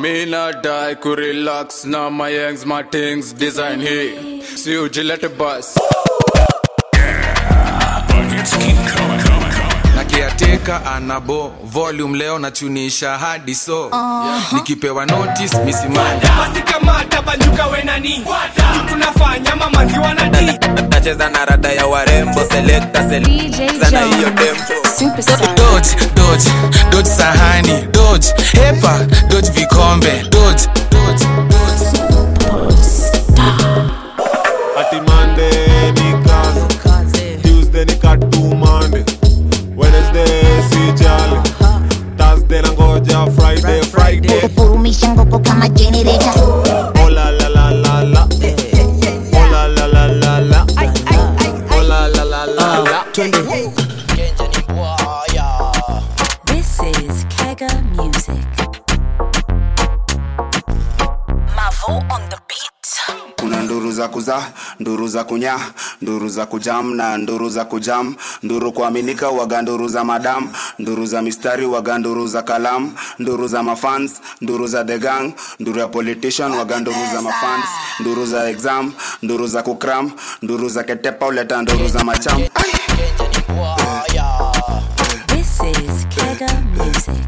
Me not die, could relax. Now my yangs, my things, design here. See you, Gillette bus. na kiateka anabo volume leo nachunisha hadi so nikipewa notice misimani basi kamata banjuka we nani tunafanya mamazi wanati nacheza na rada ya warembo selekta selekta na hiyo tempo dodge dodge dodge sahani dodge hepa dodge vikombe dodge dodge ati Monday ni kazi Tuesday ni katumande Wednesday si jali Thursday na ngoja Friday Friday Purumisha ngoko kama generator Oh la la la la la Oh la la la la la Oh la la la la la This is Kega Music. Mavo on the beat. kuna nduru za kuzaa nduru za kunya nduru za kujam na nduru za kujam nduru kuaminika waga nduru za madam nduru za mistari waga nduru za kalam nduru za mafans nduru za the gang nduru ya politician waga nduru za mafans nduru za exam nduru za kukram nduru za ketepa uleta nduru za macham This is Kega Music.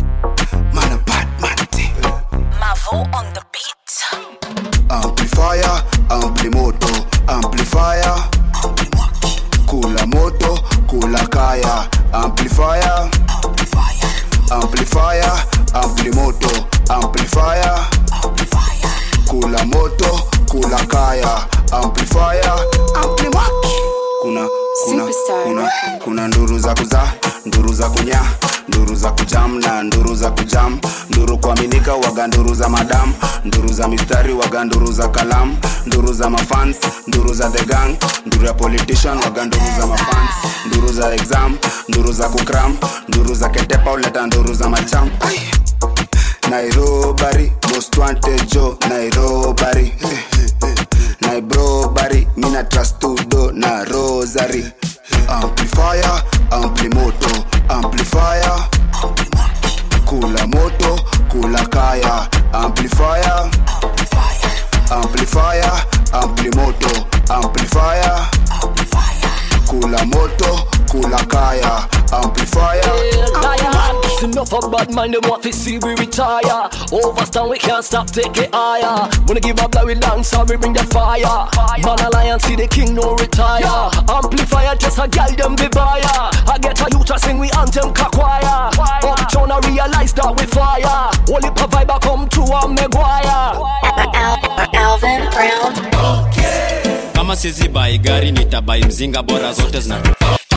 Mavo on the beat. amplifier amplimoto amplifier kula moto kula kaya amplifier amplifier amplimoto amplifier kula moto kula kaya amplifier amplimaki kuna kuna kuna kuna nduru za kuzaa nduru za kunya nduru za kujam na nduru za kujam nduru kuaminika waga nduru za madam nduru za mistari waga nduru za kalam nduru za mafans nduru za the gang nduru ya politician waga nduru za mafans nduru za exam nduru za kukram nduru za ketepa uleta nduru za macham Ai. nairobari most wanted jo nairobari nairobari mina trastudo na rosary amplifier amplimoto amplifier kula moto kula kaya amplifier amplifier amplimoto amplifier kula moto kula kaya amplifier It's enough of bad mind, them want to see we retire. Overstand, we can't stop, take it higher. Wanna give up, like we dance, so we bring the fire. Man alliance, see the king, no retire. Amplifier, just a girl, them the buyer. I get a youth to sing, we anthem, kakwaya. Uptown, I realize that we fire. Only vibe, I come to a Maguire. Alvin Brown. kama sizi bai gari nitabai mzinga bora zote zinatu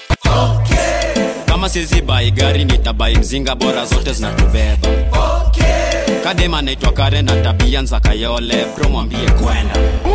kama sizi bai gari nitabai mzinga bora zote zinatubeba kadema naitwa kare na tabia nza kayole bro mwambie kwenda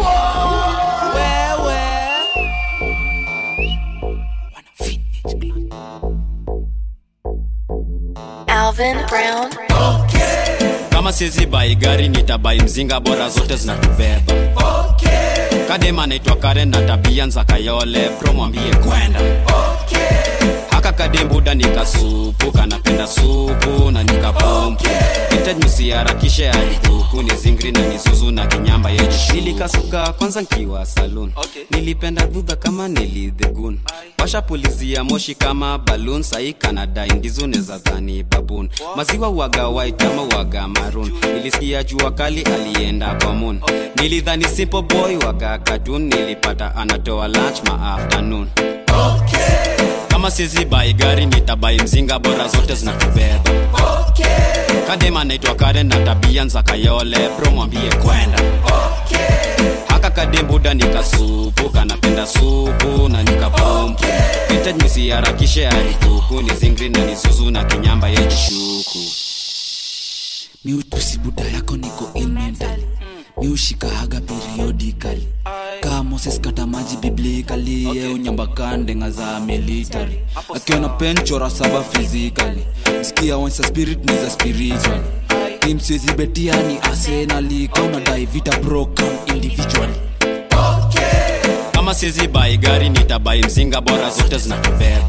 Alvin Brown. kama sizi bai gari nitabai mzinga bora zote zinatubeba kadema naitwa kare na tabia nza kayole bro mwambie kwenda haka kadembuda nikasupu kanapenda supu na nikapompu hitaji msiharakishe alikuku ni zingri na nisuzu na kinyamba yeji nilikasuka kwanza nkiwa salun okay. nilipenda dhudha kama nilidhegun washapulizia moshi kama balun sai kanadai ndizune za dhani babun maziwa waga white ama waga marun nilisikia jua kali alienda kwa moon nilidhani simple boy waga katun nilipata anatoa lunch ma afternoon kama sizi bai gari nitabai mzinga bora zote zinatubeba kadema naitwa karen na tabia nza kayole bro mwambie kwenda haka kadembuda nikasupu kanapenda supu na nikapompu hitaji msiharakishe alikuku ni zingri na nizuzu na kinyamba yejishuku miutusi buda yako niko ilmental miushikahaga periodically kaa moses kata maji biblikali okay. unyambakandenga za military akiona penchora saba physically skia once a spirit ni za spiritual tim siwezi betia ni arsenali kaunadai vita broken individually kama sizi bai gari nitabai mzinga bora zote zinatubeba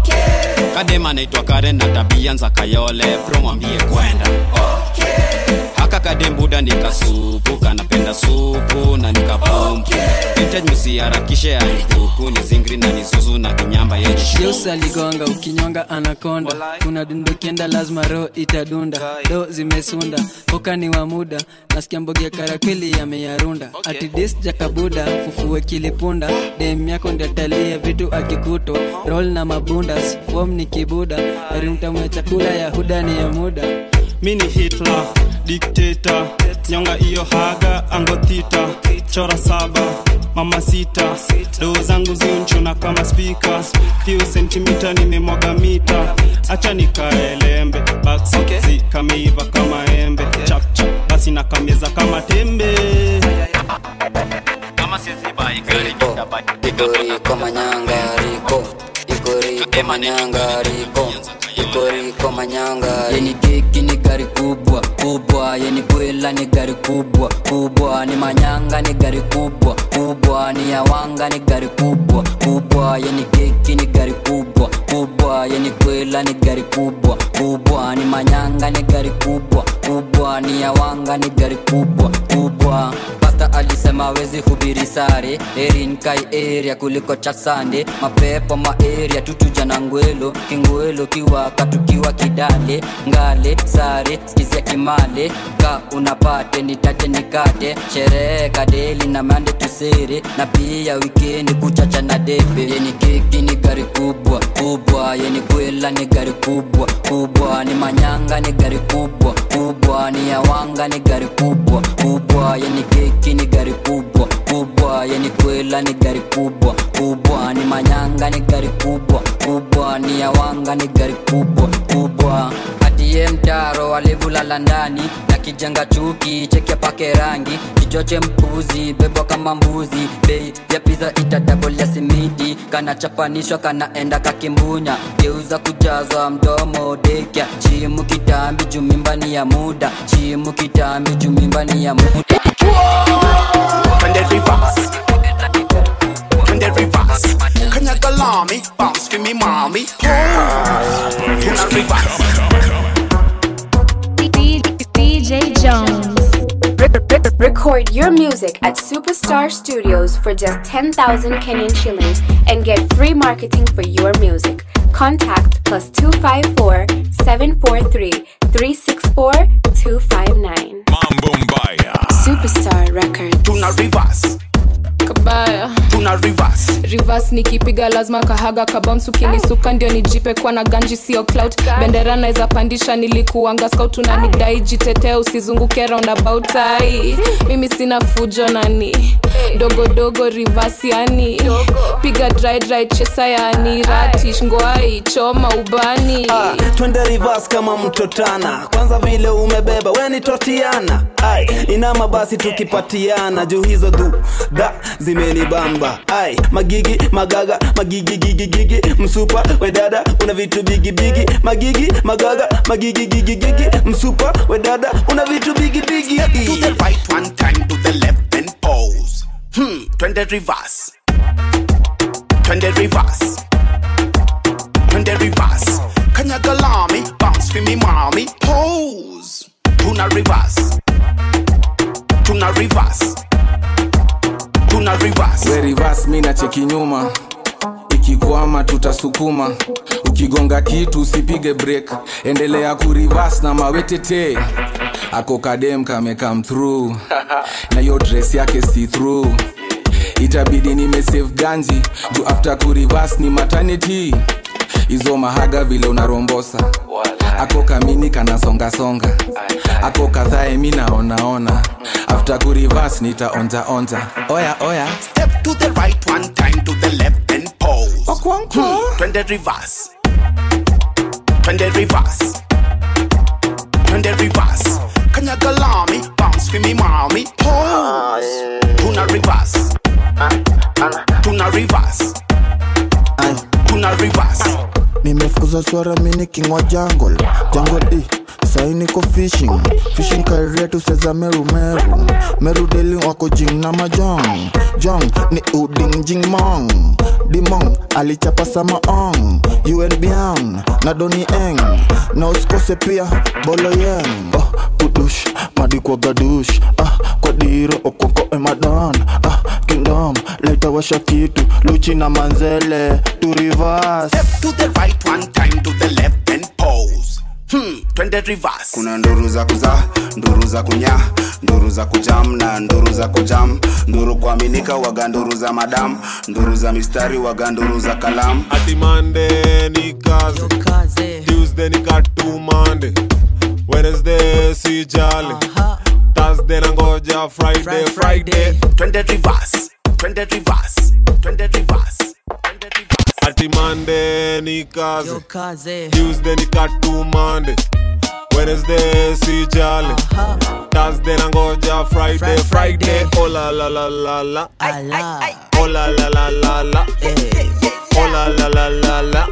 kadema naitwa karen na tabia nza kayole bro mwambie kwenda kadembuda nikasupu kanapenda supu na nikapumpu vintage msiharakishe alikuku ni zingri na nizuzu na kinyamba yenye Deus aligonga ukinyonga anakonda kuna dundo kienda lazima roho itadunda do zimesunda koka ni wa muda nasikia mbogia karakwili yameyarunda ati dis jakabuda fufue kilipunda dem yako ndiatalie vitu akikuto roll na mabundas fom ni kibuda rimtamwe chakula ya huda ni ya muda mi ni hitler dikteta nyonga iyo haga angotita chora saba mama sita doo zangu ziunchuna kama spika few sentimita nimemwaga mita acha nikaelembe baksi kameiva kama embe chapchap basi nakameza kama tembe kama sizibai gari Igoriko manyanga riko Igoriko manyanga riko Igoriko manyanga Yeni keki ni gari kubwa kubwa Yeni kwela ni gari kubwa kubwa Ni manyanga ni gari kubwa kubwa Ni yawanga ni gari kubwa kubwa Yeni keki ni gari kubwa kubwa Yeni kwela ni gari kubwa kubwa Ni manyanga ni gari kubwa kubwa Ni yawanga ni gari kubwa kubwa Pasta alisema wezi hubiri sare erin kai area kuliko chasande mapepo maeria tutuja na ngwelo kingwelo kiwaka tukiwa kidale ngale sare skizia kimale ka unapate nitate nikate sherehe kadeli na mande tusere na pia wikendi kuchacha na debe yeni keki ni gari kubwa kubwa yeni kwela ni gari kubwa kubwa ni manyanga ni gari kubwa kubwa ni yawanga ni gari kubwa kubwa yeni keki ni gari kubwa kubwa yeni kwela ni gari kubwa kubwa ni manyanga ni gari kubwa kubwa ni yawanga ni gari kubwa kubwa atiye mtaro alivulala ndani na kijenga chuki cheke pake rangi kichoche mpuzi bebwa kama mbuzi bei ya piza itadabolia simiti kanachapanishwa kanaenda kakimbunya geuza kujaza mdomo dekya chimu kitambi jumimbani ya muda chimu kitambi jumimbani ya muda When they reverse, when they reverse, can you go lami? Bounce for me, mommy. Pose. When I reverse. DJ Jones. Record your music at Superstar Studios for just 10,000 Kenyan shillings and get free marketing for your music. Contact plus 254 743 364 259. Mambo Mbaya. Superstar Records. Tuna reverse. kabaya Tuna reverse. rivers nikipiga lazima kahaga kabams ukinisuka ndio nijipe kwa na ganji sio clout bendera naweza pandisha nilikuanga scout unanidai jitetee usizunguke roundabout ai mimi sina fujo nani dogodogo rivers yani piga dry dry chesa yani ratish ngwai choma ubani Ah, twende reverse kama mtotana kwanza vile umebeba weni totiana ai inama basi tukipatiana juu hizo du da zimenibamba ai magigi magaga magigi gigi gigi msupa wedada una vitu bigi bigi magigi magaga magigi gigi gigi msupa wedada una vitu bigi bigi To the right one time, to the left and pose. Hmm, twende reverse. Twende reverse. Twende reverse. Can you go lami? Bounce for me, mommy. Pose. Tuna reverse. Tuna reverse. Tuna reverse. we reverse mi na cheki nyuma ikikwama tutasukuma ukigonga kitu usipige break endelea kurivas na mawetete ako kadem kame come through na yo dress yake see through itabidi nimesave ganji juu after kurivas ni maternity hizo mahaga vile unarombosa ako kamini kanasongasonga ako kadhae mi naonaona after kurivas nitaonjaonja oya oya Step to the right one time, to the left and pose. Hmm, twende reverse. Twende reverse. Twende reverse. Can you go lami? Bounce for me, mommy. Pose. Tuna reverse. Tuna reverse. Tuna reverse. nimefukuza swara mini kingwa jungle jungle e sai niko fishing fishing karia tuseza meru meru meru deli wako jing na majong jong ni uding jing mong dimong alichapa sama ong un bian na doni eng na usikose pia bolo yeng oh, kudush madi kwa gadush ah, kwa diro okoko emadan ah, kingdom leta washa kitu luchi na manzele to reverse Step to the right one time to the left then pose hmm, twende reverse kuna nduru za kuzaa nduru za kunya nduru za kujam na nduru za kujam nduru kuaminika waga nduru za madam nduru za mistari waga nduru za kalam ati Monday ni kazi Tuesday ni katu Monday Wednesday si jali Thursday nangoja Friday Friday twende reverse twende reverse twende reverse ati Monday ni kazi Tuesday ni katu Monday Wednesday si jali Thursday nangoja Friday Friday oh la la la la la oh la la la la la oh la la la la la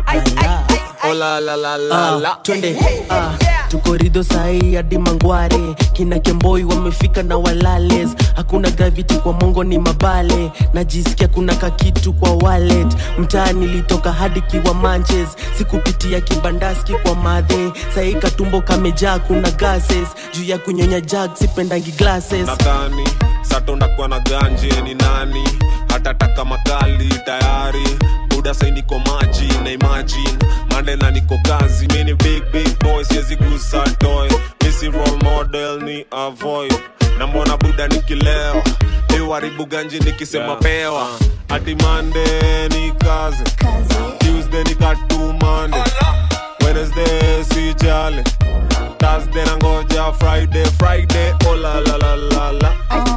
oh la la la la la twende ah, tuko rido sahii hadi mangware kina kemboi wamefika na walales hakuna gravity kwa mongo ni mabale najisikia kuna kakitu kwa wallet mtaa nilitoka hadi kiwa manches sikupitia kibandaski kwa madhe sahii katumbo kamejaa kuna gases juu ya kunyonya jag sipendangi glasses nadhani satondakuwa na ganje ni nani hatataka makali tayari buda sai niko maji na imagine mande na niko kazi mini big big boy siwezi gusa toy misi role model ni avoid na mbona buda nikileo iwaribu ganji nikisema pewa ati mande ni kazi tuesday ni katu mande wednesday si jale thursday nangoja friday friday oh la la la la la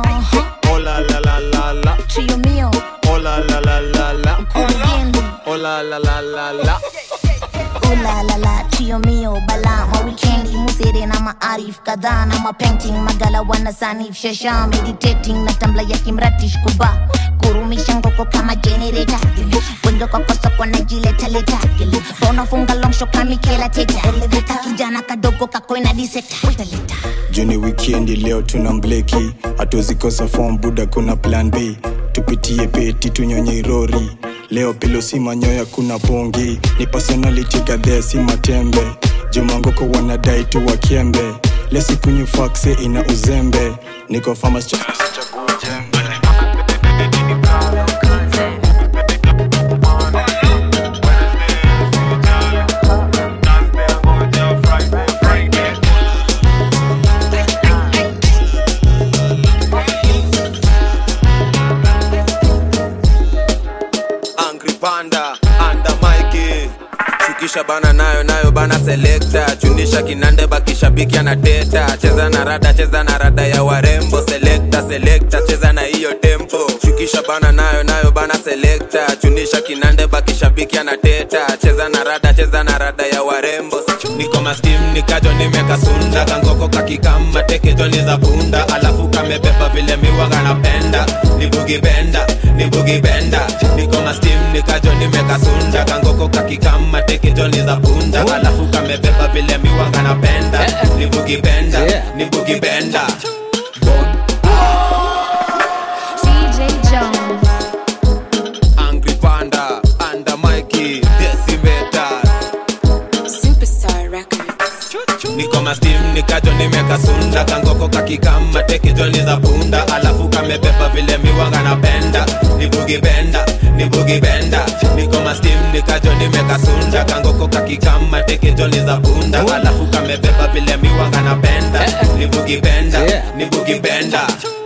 oh la la la la la Trio mio, oh la la la la la again. oh la la la la la Ooh la la la, trio mio, bala ma weekendi musere na maarif kadhaa na mapainting magala wana sanif shasha meditating na tambla ya kimratish kuba kurumisha ngoko kama generator wendo kwa kosa kwa najileta leta unafunga long shot kama Michaela Teta elevator kijana kadogo kakoina diseta juni wikendi leo tuna mbleki hatuzikosa fom buda kuna plan b tupitie peti tunyonye irori leo pilo si manyoya kuna bongi ni personality gadhee si matembe jumangoko wanadai tu wakembe lesikunywa fakse ina uzembe niko famas Angry Panda anda Mikey shukisha bana nayo nayo bana selekta chunisha kinande bakishabiki anateta cheza na rada cheza na rada ya warembo selekta selekta cheza na hiyo tempo shukisha bana nayo nayo bana selekta chunisha kinande bakishabiki anateta cheza na rada cheza na rada ya warembo niko mastim nikajo nimekasunda kangoko kakikama tekejoni za punda alafu kamebeba vile miwaga napenda ni bugi benda ni bugi benda niko mastim nikajo nimekasunda kangoko kakikama tekejoni za punda alafu kamebeba vile miwaga napenda ni bugi benda ni bugi benda CJ Jones. angry panda anda mikey decimeter Superstar Records. niko mastim nikajo nimekasunda kangoko kakikama tekejoni za punda alafu kamebeba vile miwaga napenda ni bugi benda ni bugi benda niko mastim nikajo nimekasunda kangoko kakikama tekejoni za punda alafu kamebeba vile miwaga napenda ni bugi benda ni bugi benda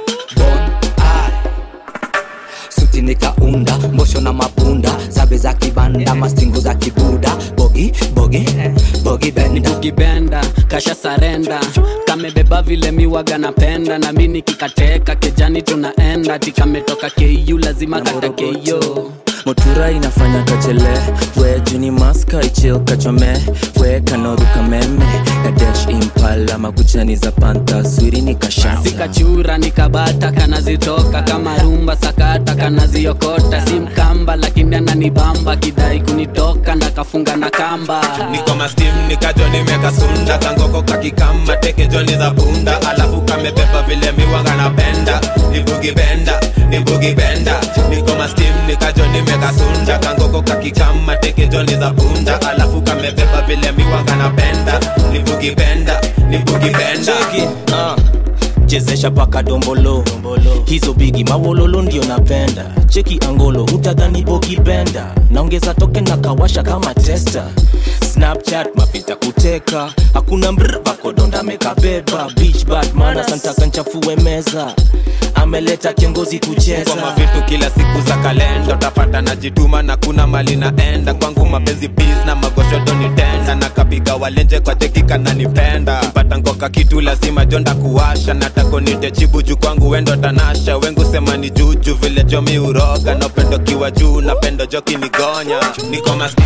suti nikaunda mbosho na mapunda zabe za kibanda mastingo za kibuda bogi bogi bogi benda kibenda kasha sarenda kamebeba vile miwaga napenda na mi nikikateka kejani tunaenda tikametoka ku lazima kata keyo motura inafanya kachele we juni maska ichil kachome we kanoruka meme kadesh impala makuchani za panta swiri ni kashata sikachura nikabata kanazitoka kama rumba sakata kanaziokota si mkamba lakini ananibamba kidai kunitoka na kafunga na kamba niko mastim nikajo nimekasunda kangoko kakikama teke joni za punda alafu kamebeba vile miwanga napenda nibugi benda nibugi benda niko mastim nikajo nimekasunda kangoko kakikama teke joni za punda alafu kamebeba vile miwanga napenda nibugi benda nibugi benda uh chezesha paka dombolo hizo bigi mawololo ndio napenda cheki angolo utadhani bokibenda naongeza toke na kawasha kama testa snapchat mapita kuteka hakuna mbr bakodonda mekabeba beach bad mana santaka nchafue meza ameleta kiongozi kucheza kwa mavitu kila siku za kalenda utapata najituma na kuna mali naenda kwangu mapenzi bis na magoshodo nitenda na kapiga walenje kwa teki kananipenda pata ngoka kitu lazima jonda kuwasha natako nitechibu juu kwangu wendo tanasha wengu sema ni juju vile jomi uroga na upendo kiwa juu na pendo joki nigonya niko mas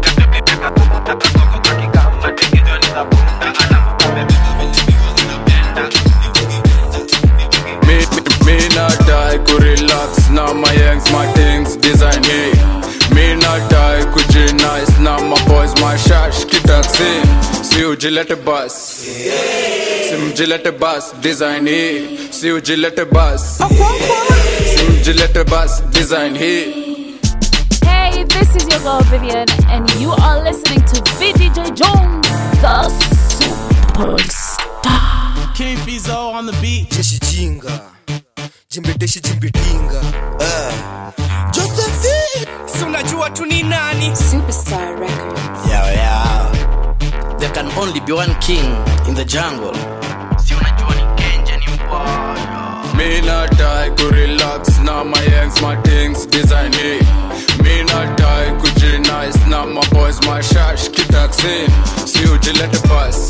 Me, me, me not die, ku relax Now my yanks, my things, design hey Me not die, kuji nice Now my boys, my shash, kitaxi Si ujilete bus Si mjilete bus, design hey Si ujilete bus Si mjilete bus, design hey Hey, this is your girl Vivian, and you are listening to VDJ Jones, the superstar. King Fizo on the beat. jeshi jinga jimbeteshi jimbitinga uh. josephine Si unajua tu ni nani? Superstar Records. yeah, yeah. there can only be one king in the jungle si unajua ni kenja ni Me not die, ku relax Now my yanks, my things, design hey Me not die, kuji nice Now my boys, my shash, kitaxi Si ujilete bus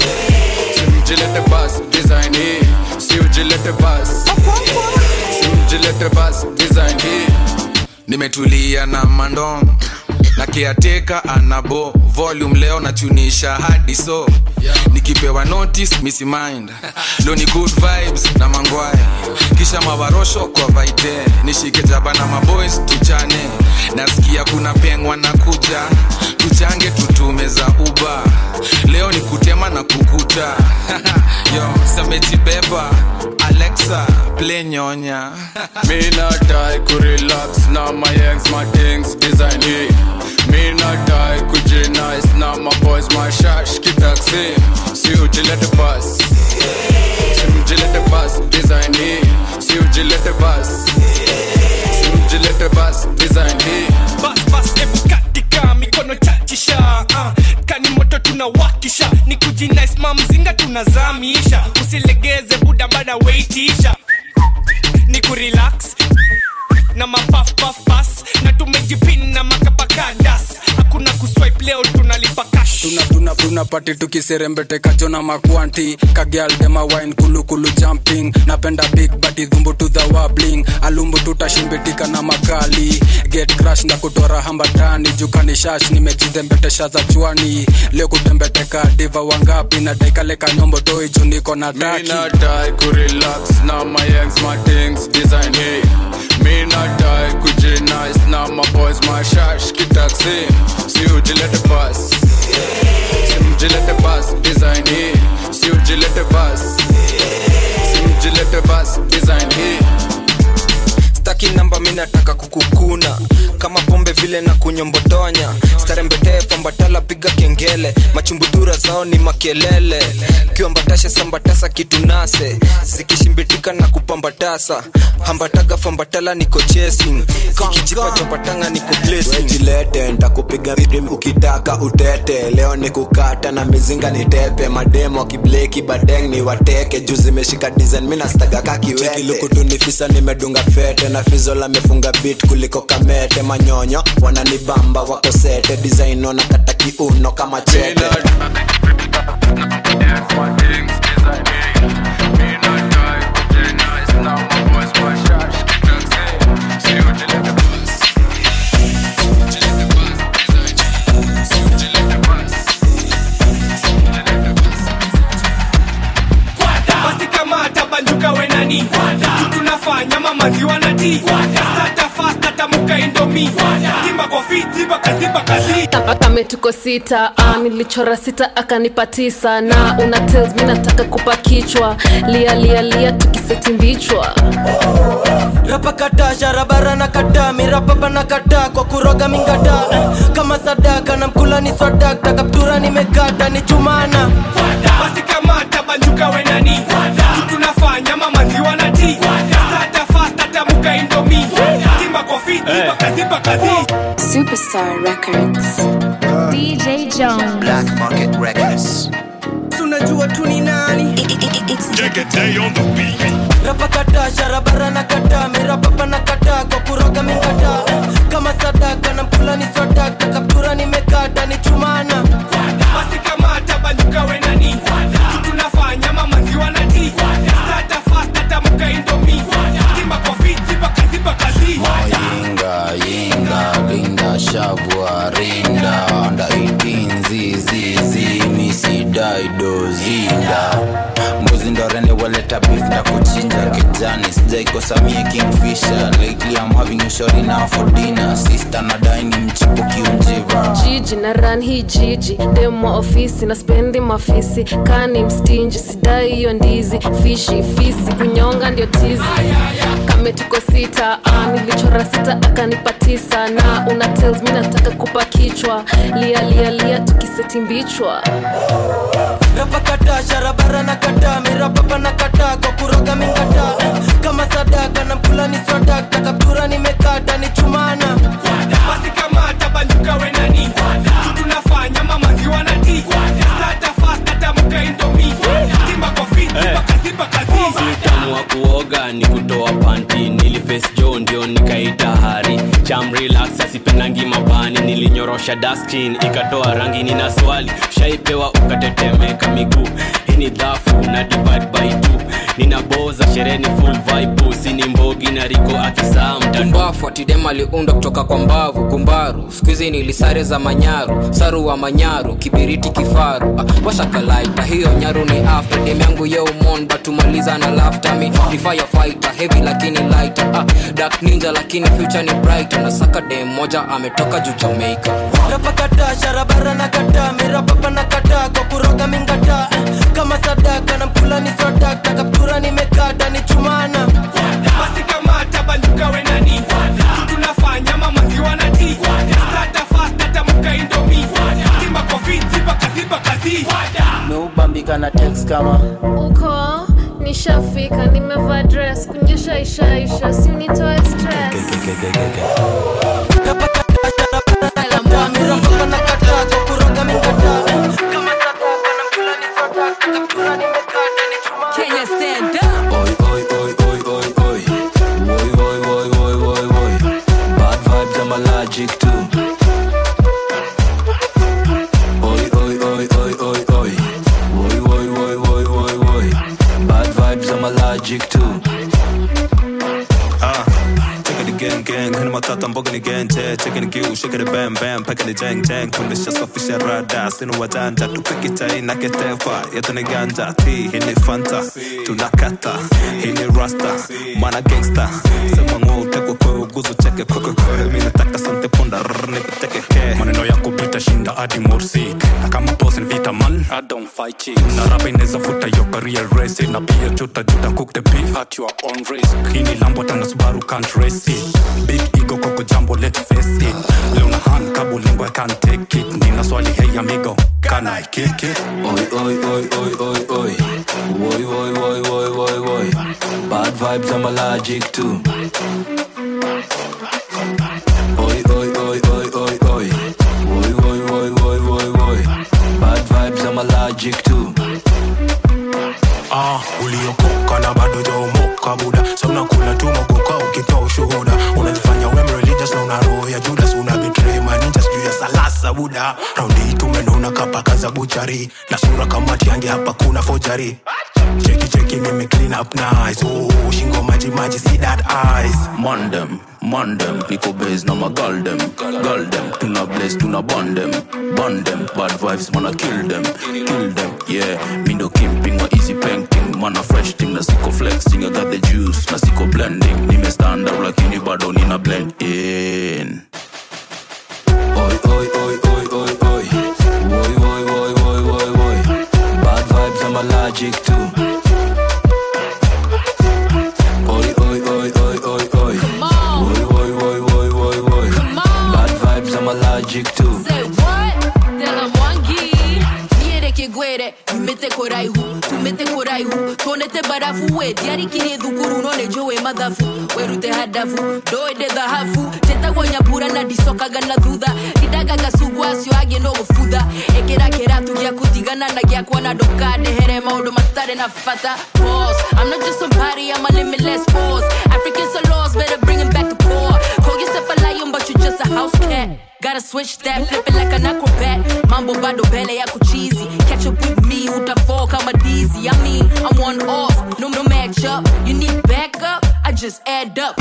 Si mjilete bus, design hey Si ujilete bus Si mjilete bus, design hey nimetulia na mandong na kiateka anabo volume leo nachunisha hadi so nikipewa notice misi mind leo ni good vibes na mangwaya kisha mawarosho kwa vaite nishike jaba na maboys tuchane nasikia kuna pengwa na kuja tuchange tutume za uba leo ni kutema na kukuta yo samejibeba alexa play nyonya Me not die, ku relax Now my yanks, my things, design hey Me not die, kuji nice Now my boys, my shash, kitaxi Si ujilete bus Si mjilete bus, design hey Si ujilete bus Si mjilete bus, design hey Bas bas ebu katika mikono chachisha uh, kani moto tunawakisha ni kujinice mamzinga tunazamisha usilegeze buda bada weitisha ni kurelax na mapafpafpas na tumejipin na makapakadas hakuna kuswipe leo tunalipa cash tuna tuna tuna pati tukiserembeteka jona makwanti kagyal dema wine kulukulu jumping napenda big body dhumbu to the wabling alumbu tutashimbitika na makali get crash na kutora hambatani jukani shash nimejidhembetesha za chwani leo kutembeteka diva wangapi na daikaleka nyombo toi juniko na Me taki not die, ku relax Now my yanks, my things, design hey Me not die, kuji nice Now my boys, my shash, kitaxi Si ujilete bus Si mjilete bus, design hey Si ujilete bus Si mjilete bus, design hey staki namba mi nataka kukukuna kama pombe vile na kunyombotonya starembetee fambatala piga kengele machumbudura zao ni makelele kiwambatashe sambatasa kitu nase zikishimbitika na kupambatasa hambataga fambatala niko chasing kikijipa chapatanga niko blessing wejilete ntakupiga rim ukitaka utete leo ni kukata na mizinga ni tepe mademo kibleki badeng ni wateke juu zimeshika design mi nastaga kakiwetelukutunifisa nimedunga fete na fizola mefunga bit kuliko kamete manyonyo wananibamba wako sete design wanakata kiuno kama chete banjuka wenani Juu tunafanya mamaziwa na ti Stata fast atamuka indomi Timba kwa fit ziba kaziba kazi kame tuko sita ah, nilichora sita akanipa tisa na una tells mi nataka kupa kichwa lia lia lia tukiseti mbichwa rapa kata sharabara na kata mirapapa na kata kwa kuroga mingata eh, kama sadaka na mkula ni swadakta kaptura nimekata ni chumana Basi kamata banjuka wenani Juu tunafanya mamaziwa na ti Stata fast atamuka indomi Timba kwa fit ziba kaziba kazi Superstar Records. DJ Jones. Black Market Records. tunajua tu ni nani rapa kata sharabara na kata mirapapa na kata kwa kuroga mingata eh, kama sadaka na mkula ni swadakta kaptura nimekata ni chumana Basi kamata banjuka wenani Juu tunafanya mamaziwa na ti Stata fast atamuka indomi Timba kwa fit ziba kaziba kazi Yinga, yinga, linda, shavua, rinda Onda 18 zizi, zini, sidai, dozinda Mbuzi ndo rende waleta beef na kuchinja kijani Sijaikosa mie kingfisher Lately I'm having a shorty now for dinner Sister nadai ni mchipuki unjiva jiji na ran hii jiji demo ofisi na spendi mafisi kani mstinji sidai hiyo ndizi fishi fisi kunyonga ndio tizi kame tuko sita ah, nilichora sita akanipa tisa na una tells mi nataka kupa kichwa lia lia lia tukiseti mbichwa rapa kata sharabara na kata mirapapa na kata kwa kuroga mingata eh, kama sadaka na mkula ni swadakta kaptura nimekata ni chumana Basi kamata banjuka wenani Juu tunafanya mamaziwa na ti Stata fast atamuka indomi Timba kwa fit ziba kaziba kazi utamu wa kuoga ni kutoa panti niliface jo ndio nikaita hari cham relax asipendangi mabani nilinyorosha daskin ikatoa rangi nina swali shaipewa ukatetemeka miguu hii ni dhafu na divide by two ninaboza sherehe ni full vibe sini mbogi na riko akisaa mbafu atidem aliundwa kutoka kwa mbavu gumbaru skuizi nilisare za manyaru saru wa manyaru kibiriti kifaru ah, washakalaita hiyo nyaru ni after dem yangu yeumon batumaliza na laftami ni firefighter heavy lakini lighter ah, dark ninja lakini future ni brighter na saka dem moja ametoka juu jamaica rapa kata sharabara na kata mirapapa na kata kwa kuroga mingata eh, kama sadaka na mkula ni swadakta kaptura nimekata ni chumana Basi kamata banjuka wenani Juu tunafanya mamaziwa na ti Stata fast atamuka indomi Timba kwa fit ziba kaziba kazi meubambika na tex kama uko nishafika nimevaa dress kunyesha ishaisha si unitoe stress Kenya stand up. Oi, oi, oi, oi, oi, oi. Oi, oi, oi, oi, oi, oi. Bad vibes, I'm allergic to. Oi, oi, oi, oi, oi, oi. Oi, oi, oi, oi, oi, oi. Bad vibes, I'm allergic to. Ah, check it again, gang. Hina matata mboga ni genje. Check it giu, shake it bam bam. Pack it jang jang. Kunisha safisha rada. Sinu wajanja. Tupiki chai na ketefa. Yetu ni ganja. T, hii ni fanta. Tunakata. Hii ni rasta. Mana gangsta. Sema ngwa utekwe kwe uguzu cheke kwe kwe kwe. Mimi nataka sante punda. Rrr, nipeteke ke. maneno yako vita shinda hadi morsik na kama boss ni vita man I don't fight chicks na rapa inaweza futa your career race na pia juta juta cook the beef at your own risk hii ni lambo tana subaru can't race it big ego koko jambo let's face it leo na hand kabo lingo I can't take it nina swali hey amigo can I kick it Oi, oi, oi, oi, oi, oi. Oi, oi, oi, oi, oi, oi. Bad vibes, I'm allergic to. Oi, oi, oi, oi, oi, oi. Oi, oi, oi, oi, oi, oi. Bad vibes, I'm allergic to. ah uliokoka na bado jaomoka buda sa unakula tu mogoka ukitoa ushuhuda unajifanya wem religious na una roho ya judas una betray maninjas juu ya salasa buda raundi hii tumenuna kapaka za buchari na sura kamati yange hapa kuna fojari cheki cheki mimi clean up nice oh, shingo maji maji see that eyes Mondem, mandem niko base na magaldem galdem tuna blaze tuna bandem bandem bad vibes mana kill them kill them yeah mindo kimping wa easy painting mana fresh thing na siko flexing i got the juice na siko blending nime stand out lakini bado nina blend in Oi, oi, oi, oi, oi, oi. Oi, oi, oi, oi, oi, oi. Bad vibes, I'm allergic to. Oi, oi, oi, oi, oi, oi. Oi, oi, oi, oi, oi, oi. Bad vibes, I'm allergic to. Say what? Dela Mwangi. Niereke gwere, umete koraihu, tumete koraihu, tonete barafu we, diari kini dhukuru none jowe madhafu, werute hadafu, doede dhahafu, tetagwo nyambura na ndicokaga na thutha, ndidaga gacungwa acio angĩ no gũbutha, ĩkĩra kĩratu gĩa kũtigana na gĩakwa na ndũkandehere maũndũ matarĩ na bata. Boss, I'm not just somebody, I'm a limitless boss. Africans are lost, better bring 'em back to core. Call yourself a lion, but you just a house cat. Gotta switch that, flip it like an acrobat. Mambo bado mbele yako cheesy. Catch up with me, utafall kama dizzy. I mean, I'm one off, no no match up. You need backup, I just add up.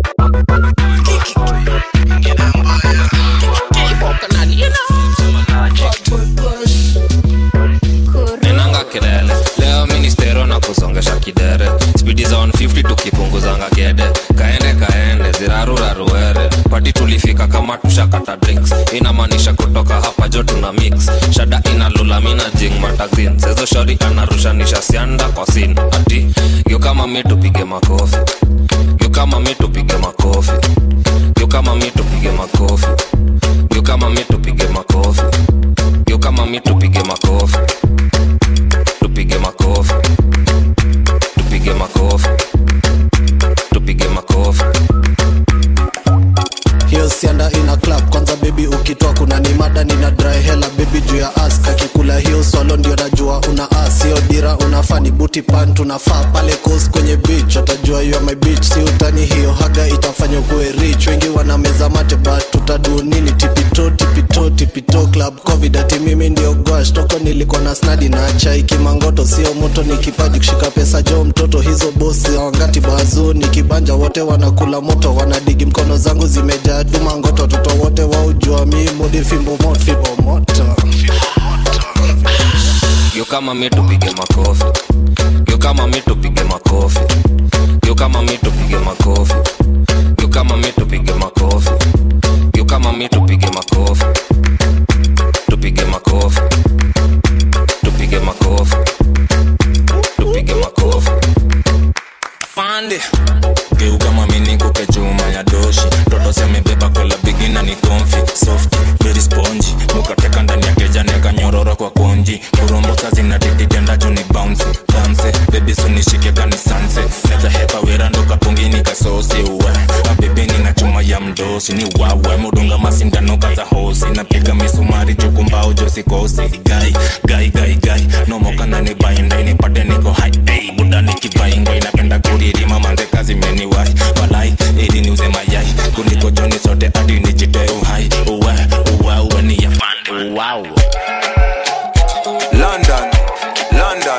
nenanga kelele leo ministero na kusongesha kidere spidi za 150 tukipunguzanga gede kaende kaende ziraruraruere pati tulifika kama tushakata drinks inamaanisha kutoka hapa jo tuna mix shada inalula mina jing matazin sezo shori anarushanisha sianda kwa sin ati yo kama mi tupige makofi yo kama mi tupige makofi yo kama mi tupige makofi yo kama mi tupige makofi yo kama mi tupige makofi tupige makofi tupige makofi tupige makofi hiyo sianda ina club kwanza bebi ukitoa kuna ni mada nina dry hela bebi juu ya as kakikula hiyo swalo ndio najua una as hiyo dira unafaa ni buti pan tunafaa pale coast kwenye beach watajua you are my beach si utani hiyo haga itafanya kuwe rich wengi wanameza mate but tutadu nini tipito tipito tipito club covid ati mimi ndio gwash toko nilikuwa na snadi na chai kimangoto sio moto ni kipaji kushika pesa jo mtoto hizo bosi wangati bazu ni kibanja wote wanakula moto wanadigi mkono zangu zimejaa dumangoto watoto wote waujua mi mudi fimbo moto fimbo moto yo kama mi tupige makofi yo kama mi tupige makofi yo kama mi tupige makofi yo kama mi tupige makofi yo kama mi tupige makofi tupige makofi tupige makofi tupige makofi fande geuka mamini kupe chuma ya doshi toto semebeba kola bigina ni konfi soft very spongy mukateka ndani ya keja neka nyororo kwa konji kurombosa zinatititenda juu ni bounce dance bebi sunishike kanisanse neza hepa wera ndo kapungini kasosi uwe abebeni na chuma ya mdosi ni wawe mudunga masindano kaza hosi napiga misumari chukumbao josikosi gai gai gai gai nomokana ni bainda inipate niko hai hey, buda nikibaingwa inapenda kuririma manze kazi meniwai walai ili niuze mayai kuliko joni sote hadi nijite uhai uwe uwe uwe ni yafande wow. London, London.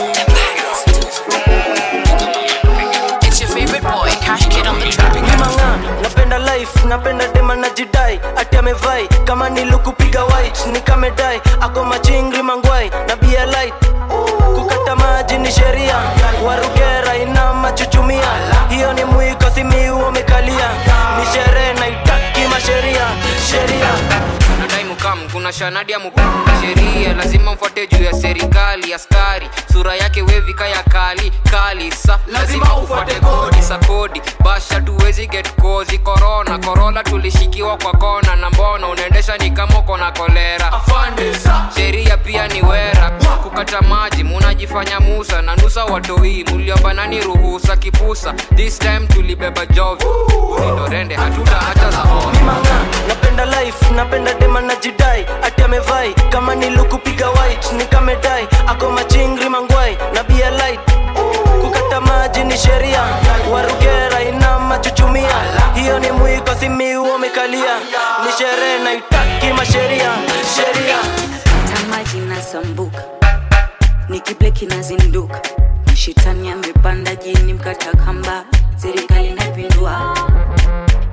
It's your favorite boy, Cash Kid on the track. Mang'aa, napenda life napenda dema na jidai ati amevai kama nilukupiga white nikamedai ako machingri mangwai na bia light kukata maji ni sheria warugera ina machuchumia hiyo ni mwiko simiu wamekalia ni sherehe naitaki masheria sheria nadai mukam kuna shanadi ya mukam sheria lazima mfuate juu ya serikali askari sura yake wevika ya kali kali sa lazima ufuate kodi sa kodi basha tuwezi get kozi korona korola tulishikiwa kwa kona na mbona unaendesha ni kama uko na kolera sheria pia ni wera kukata maji munajifanya musa na nusa watoi muliomba nani ruhusa kipusa this time tulibeba jovi ulindorende hatuta hata za napenda life napenda dema na jidai ati amevai kama nilukupiga white nikamedai ako machingri mangwai na bia light kukata maji ni sheria warugera ina machuchumia hiyo ni mwiko simiu wamekalia ni sherehe naitaki masheria sheria tamaji nasambuka nikibleki nazinduka shetani amepanda jini mkata kamba serikali napindua mi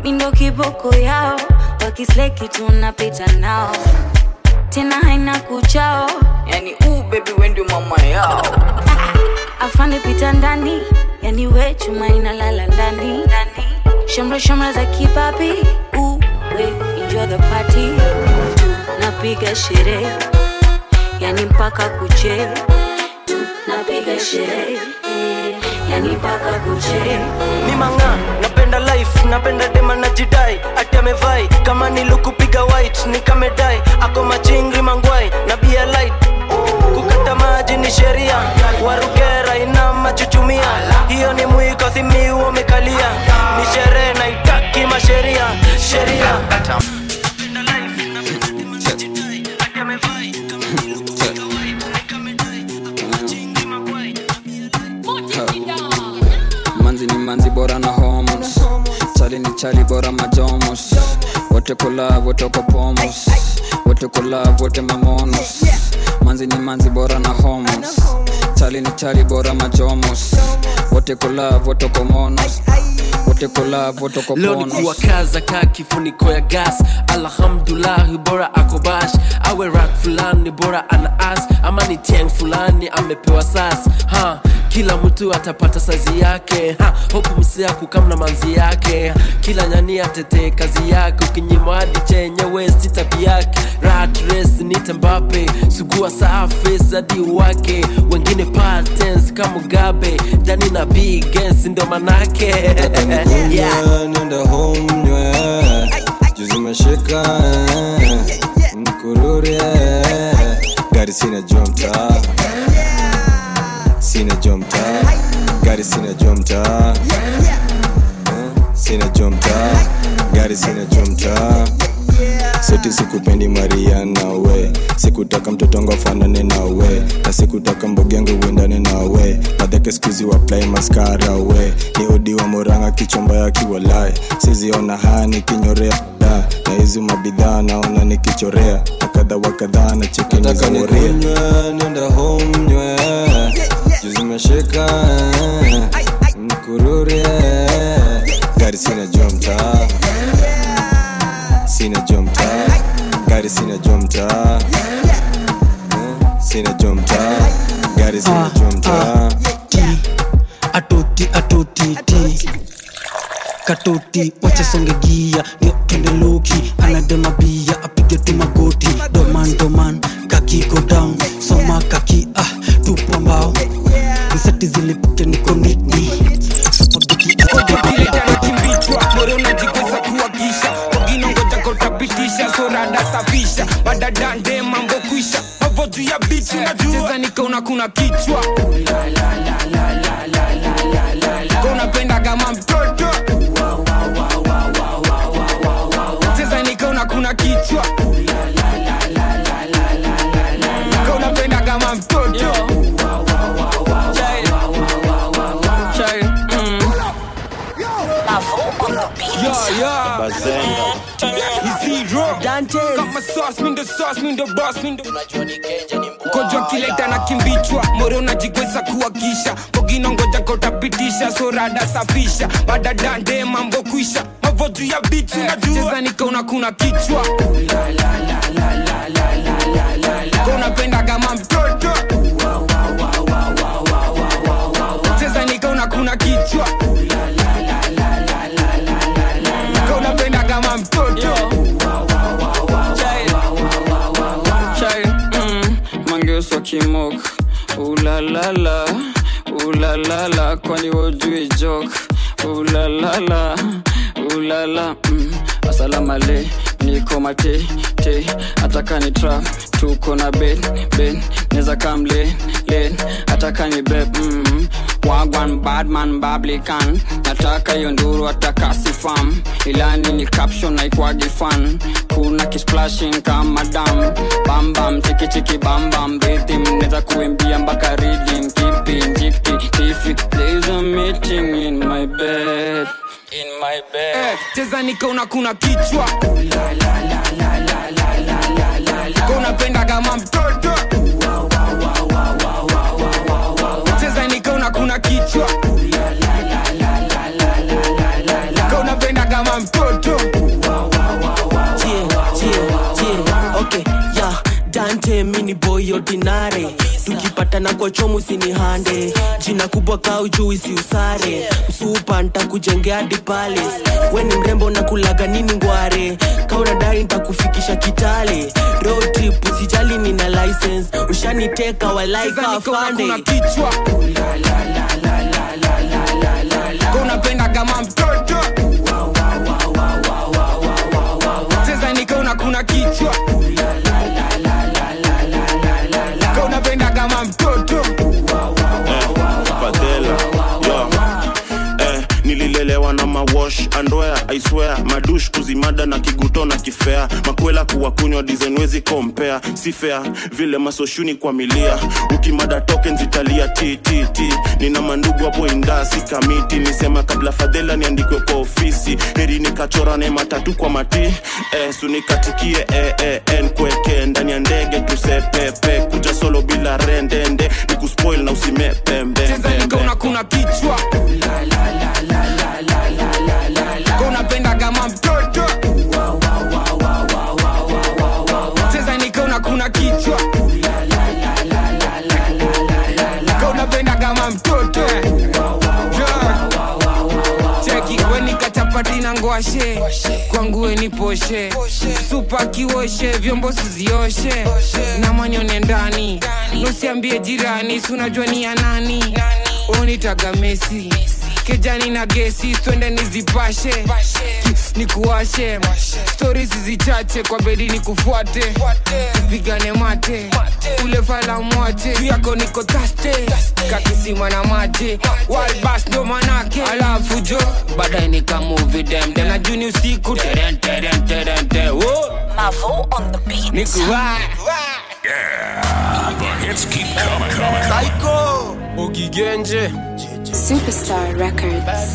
kiboko yao wakisleki tunapita nao tena haina kuchao yani uu bebi wendio mama yao afande pita ndani yani we chuma inalala ndani shamra shamra za kipapi uwe enjoy the party napiga sherehe yani mpaka kuche napiga sherehe yani mpaka kuche ni manga napenda life napenda dema na jidai ati amevai kama nilukupiga white nikamedai ako machingri mangwai na bia light kukata maji ni sheria warugera ina machuchumia hiyo ni mwiko simiu wamekalia ni sherehe na itaki masheria sheria manzi ni manzi bora na homos chali ni chali bora majomos wote kulav wote ko pomos wote kulav wote mamonos manzi ni manzi bora na homos chali ni chali bora majomos wote kulav wote ko monos wote kulav wote ko leo ni ponos kuwakaza ka kifuniko ya gas alhamdulahi bora akobash awe rak fulani bora ana as ama ni tiang fulani amepewa sas ha kila mtu atapata sazi yake ha, hopu msia kukamna manzi yake ha, kila nyani atetee kazi yake ukinyima hadi chenyewe si tabi yake rat race nite mbape sugua safi hadi wake wengine patens kama mugabe dani na bigens ndo manake yeah. nenda home nywe juzi meshika mkurure gari sina jua mtaa sina jua mtaa gari sina jua mtaa Eh, sina jua mtaa gari sina jua mtaa seti sikupendi maria nawe sikutaka mtoto wangu afanane nawe na sikutaka mbogi yangu uendane nawe madhake skuzi waplai maskara we ni odi wa moranga kichomba ya kiwalae siziona haya nikinyorea da na hizi mabidhaa naona nikichorea na kadha wa kadhaa na chekeni za woria nenda home nywe juzi meshika mkurure gari sina jua mtaa sina jua mtaa gari sina jua mtaa Eh, sina jua mtaa gari sina jua mtaa atoti atoti ti katoti wacha songe gia ndio twende luki anadema bia apige tu magoti doman doman kaki go down soma kaki ah tupo mbao nsati zilipike niko nitni kichwa moro unajigweza kuwagisha wagine ngoja kotapitisha sorada safisha badadande mambo kwisha mavo juu ya bichi najua nikaona kuna kichwa unapenda kama mtoto cheza nikaona kuna kichwa Ka unapenda kama mtoto Chai, mm. Yeah, yeah. Zero. Kama sauce, mi ndo sauce, mi ndo boss, mi ndo kojwa kileta na kimbichwa moro unajigweza kuwakisha bogino ngoja kotapitisha sorada safisha badadande mambo kwisha mavo juu ya bichi najua nikaona kuna kichwa Ka unapenda kama mtoto cheza nikaona kuna kichwa Ka unapenda kama mtoto Chai, mm, mangeuswa kimok ulalala ulalala kwani wojui jok ulalala ulala mm, asalamale niko mate te ataka ni trap tuko na ben ben neza kam len len ataka ni beb mm, wagwan badman bablikan nataka hiyo nduru ataka sifam ilani ni caption naikwagi fan kuna kisplashing kama dam bambam chikichiki bambam rhythm neza kuimbia mpaka reading kipi njikti tifi there's a meeting in my bed in my bed Eh, cheza nikaona kuna kichwa Ka unapenda kama mtoto cheza nikaona kuna kichwa Ka unapenda kama mtoto na kwa chomu sini hande jina kubwa kau juu isi usare msupa ntakujengea hadi palace we ni mrembo na kulaga nini ngware kaunadai ntakufikisha kitale road trip usijali nina license ushaniteka walaika afande kichwa unapenda kama mtoto cheza nikaona kuna kichwa Ka unapenda kama mtoto fadhela yo eh, nililelewa na mawash andwea aiswea madush kuzimada na kiguto na kifea makwela kuwa kunywa dizenwezi kompea si fea vile masoshuni kwa milia ukimada token zitalia ttt nina mandugu hapo indaa si kamiti nisema kabla fadhela niandikwe kwa ofisi heri nikachora ne matatu kwa mati eh, sunikatikie eh, eh, nkweke ndani ya ndege tusepepe kuja solo bila rendende nikuspoil na usimepembe cheza nikaona kuna kichwa Ka unapenda kama mtoto cheza nikaona kuna kichwa Ka unapenda kama mtoto Yeah. cheki wenikachapati na ngwashe kwangu weni poshe supa kiwoshe vyombo sizioshe na manyone ndani nusiambie jirani sunajua ni ya nani unitaga mesi kejani na gesi twende nizipashe Ki- nikuwashe stori zizichache kwa bedi nikufuate tupigane mate ule fala mwache juu yako niko taste kakisima na maji walbas ndo manake alafu jo baadaye nikamuvi demdem na juni usiku teren teren teren te Mavo on the beat. nikuwa The hits keep coming, coming, Psycho Ogigenje Superstar Records.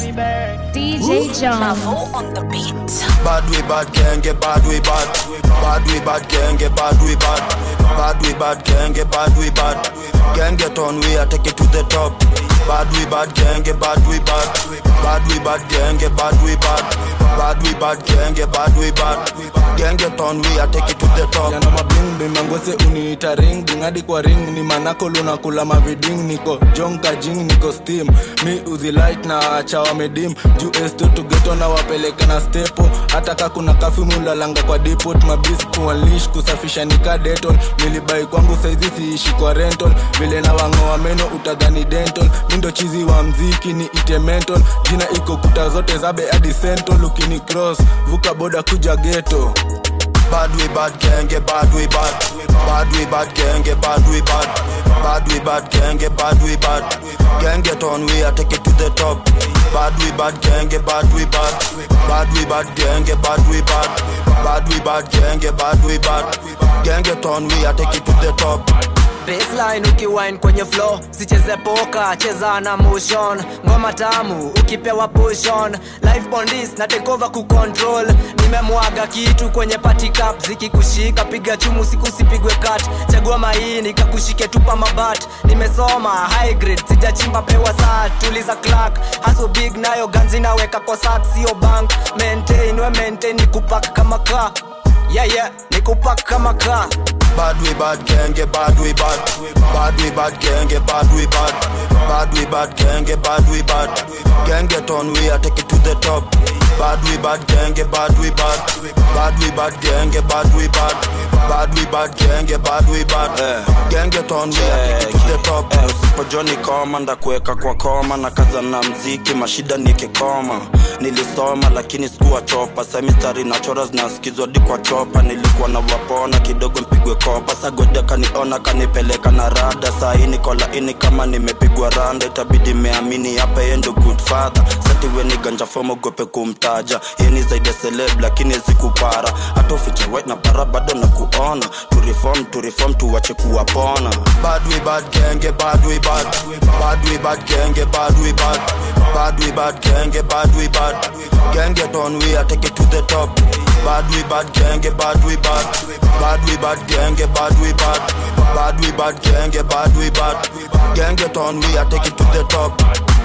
DJ Jones. Mavo on the beat. Bad we bad gang get bad we bad. Bad we bad gang get bad we bad. Bad we bad gang get bad we bad. Gang get on we I take it to the top. Bad we bad gang get bad we bad. Bad we bad gang get bad we bad. Bad we bad gang get bad we bad. Gang get on we I take it to the top. yana mabling bimangose uniita ring ding hadi kwa ring ni manako lunakula maviding niko jonka jing niko steam mi uzilight na acha wamedim juu esto tugeto na wapeleka na stepo hata ka kuna kafi mulalanga kwa depot mabis kuanlish kusafisha nika deton nilibai kwangu saizi siishi kwa rental vile na wangoa meno utadhani dental mindo chizi wa mziki ni ite mental jina iko kuta zote zabe hadi central ukini cross vuka boda kuja geto Bad we bad gang get bad we bad. Bad we bad gang get bad we bad. Bad we bad gang get bad we bad. Gang get on we I take it to the top. Bad we bad gang get bad we bad. Bad we bad gang get bad we bad. Bad we bad gang get bad we bad. Gang get on we I take it to the top. baseline ukiwine kwenye flow sicheze poka cheza na motion ngoma tamu ukipewa pushon life bondis na tekova kucontrol nimemwaga kitu kwenye party cup zikikushika piga chumu siku sipigwe kat chagua maini kakushike tupa mabat nimesoma high grade sijachimba pewa saa tuliza clark haso big nayo ganzi naweka kwa sak sio bank maintain we maintain nikupak kama ka yeah yeah nikupak kama ka Bad we bad gang get bad we bad. Bad we bad gang get bad we bad. Bad we bad gang get bad we bad. Gang get on we I take it to the top. Bad we bad gang get bad we bad. Bad we bad gang get bad we bad. Bad we bad gang get bad we bad. Gang get on we I take it to the top. Eh, usipojoni koma ndakuweka kwa koma na kaza na mziki mashida nikikoma nilisoma lakini sikuwa chopa semistari na chora zinasikizwa hadi kwa chopa nilikuwa na wapona kidogo mpigwe kopa sagode kaniona kanipeleka na rada sahii niko laini kama nimepigwa randa itabidi meamini hapa yendo good father satiwe ni ganja fomo gope kumtaja yeni zaidi ya celeb lakini zikupara hata ufiche white na para bado na kuona to reform to reform tuwache kuwapona Bad we bad gang get bad we bad. Bad we bad gang get bad we bad. Bad we bad gang get bad we bad. Gang get on we I take it to the top. Bad we bad gang get bad we bad. Bad we bad gang get bad we bad. Bad we bad gang get bad we bad. Gang get on we I take it to the top.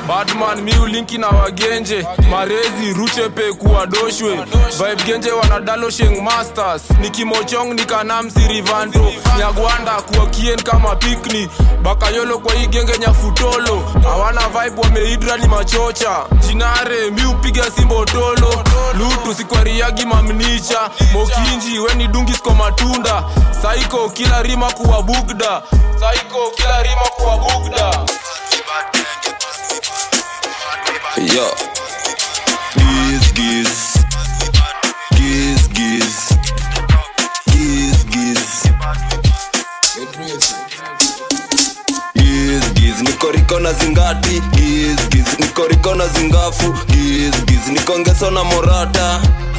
batman miulinki na wagenje marezi ruchepe kuwadoshwe vibe genje wanadalo sheng masters nikimochong nikanamsi rivanto nyagwanda kuwa kien kama pikni bakayolo kwa hii genge nyafutolo hawana vibe wameidra ni machocha jinare miupiga simbotolo lutu sikwariagi mamnicha mokinji weni dungis kwa matunda saiko kila rima kuwa bugda saiko kila rima kuwa bugda Yo. Giz, giz. Giz, giz. Giz, giz. Giz, giz. Niko riko na zingati giz, giz. Niko riko na zingafu giz, giz. Niko ngeso na morata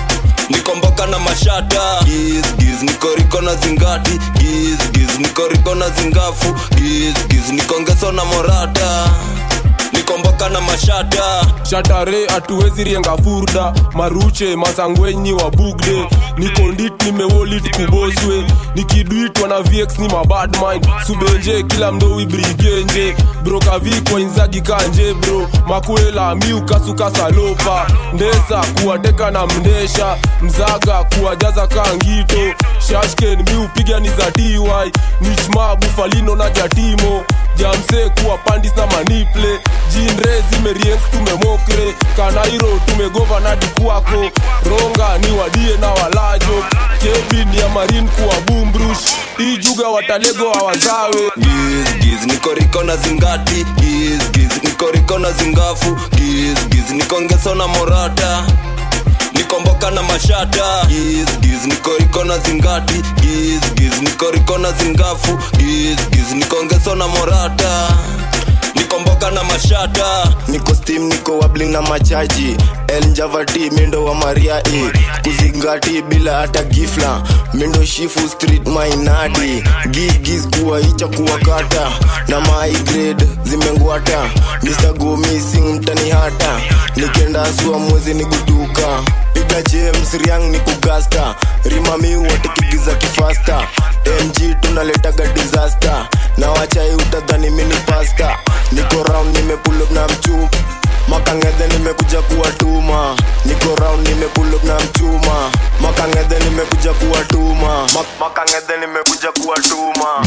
niko mboka na mashata giz, giz. Niko riko na zingati giz, giz. Niko riko na zingafu giz, giz. Niko ngeso na morata niko mboka na mashata shatare hatuwezi rienga furda maruche masangwenyi wa bugde niko ndit nimewolit kuboswe nikidwitwa na vx ni mabadmind subenje kila mdowi brigenje brokavikwa inzagi kanje bro makwela miukasukasalopa ndesa kuwateka na mndesha mzaga kuwajaza kangito shashken miupiga ni za dy nichma bufalino na jatimo jamse kuwa pandis na maniple jinre zimerienk tumemokre kanairo tumegova nadi kwako ronga ni wadie na walajo kebin ya marin kuwa bumbrush ijuga watalego hawazawe giz, giz. niko riko na zingati giz, giz. niko riko na zingafu giz, giz. niko ngeso na morata niko mboka na mashata giz, giz. niko riko na zingati giz, giz. niko riko na zingafu giz, giz. niko ngeso na morata niko mboka na mashata niko steam niko wabling na machaji el njavati mindo wa maria e kuzingati bila hata gifla mindo shifu street mainadi gizgiz kuwa icha kuwa kata na my grade zimengwata mr go missing mtani hata nikenda sua mwezi ni guduka piga james riang ni kugasta rimami watikigiza kifasta mg tunaletaga disaster na wachai utadhani mini pasta niko round nimepulop na mchup makangedhe nimekuja kuwatuma niko round nimepulop na mchuma makangedhe nimekuja kuwatuma Mak makangedhe nimekuja kuwatuma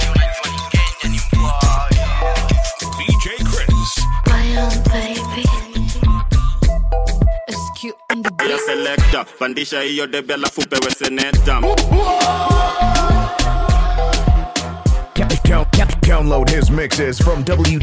DJ Chris. ya selekta pandisha hiyo debe alafu pewe seneta Down- down- Download his mixes from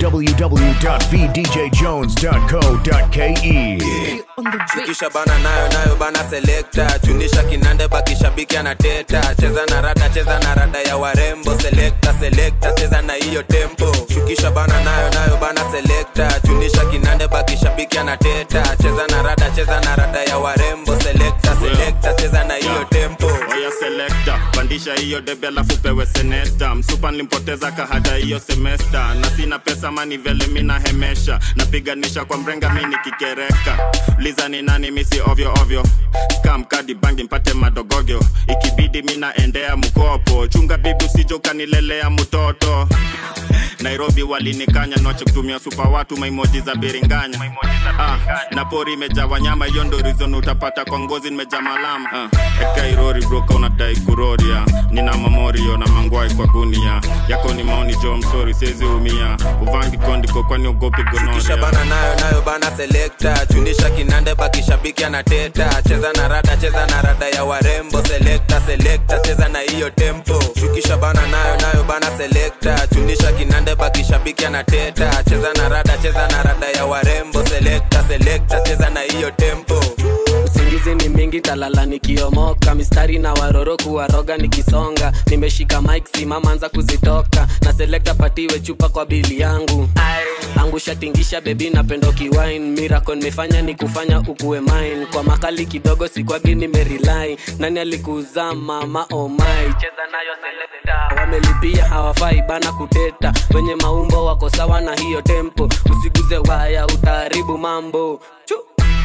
www.vdjjones.co.ke. shukisha bana nayo nayo bana selekta chunisha kinande bakishabiki anateta cheza na rada cheza na rada ya warembo selekta selekta cheza na hiyo tempo shukisha bana nayo nayo bana selekta chunisha kinande bakishabiki anateta cheza na rada cheza na rada ya warembo selekta selekta cheza na hiyo tempo oya selekta pandisha hiyo debe alafu pewe seneta msupa nilimpoteza kahada hiyo semesta na sina pesa mani vele mina hemesha napiganisha kwa mrenga mi nikikereka liza ni nani misi ovyo ovyo skam kadi bangi mpate madogogyo ikibidi mina endea mkopo chunga bibi usijo ukanilelea mtoto nairobi walinikanya noche kutumia supa watu maimoji za biringanya ah, na pori imejaa wanyama hiyo ndo rizon utapata kwa ngozi nimejaa malama ah, ekairori broka unadai kuroria nina mamorio na mangwai kwa gunia yako ni maoni jo msori siezi umia uvangi kondiko kwani ugopi kisha gonoria bana nayo nayo bana selekta chunisha kinande bakishabiki anateta cheza na rada cheza na rada ya warembo selekta selekta cheza na hiyo tempo shukisha bana nayo nayo bana selekta chunisha kinande bakishabiki anateta cheza na rada cheza na rada ya warembo selekta selekta cheza na hiyo tempo usingizi ni mingi talala nikiomoka mistari na waroro kuwaroga nikisonga nimeshika mik simamanza kuzitoka na selekta patiwe chupa kwa bili yangu angusha tingisha bebi napendo kiwine mirako nimefanya ni kufanya ukuwe mine kwa makali kidogo sikwagi nimerilai nani alikuzaa mama omai cheza nayo selekta wamelipia hawafai bana kuteta wenye maumbo wako sawa na hiyo tempo usiguze waya utaharibu mambo Chu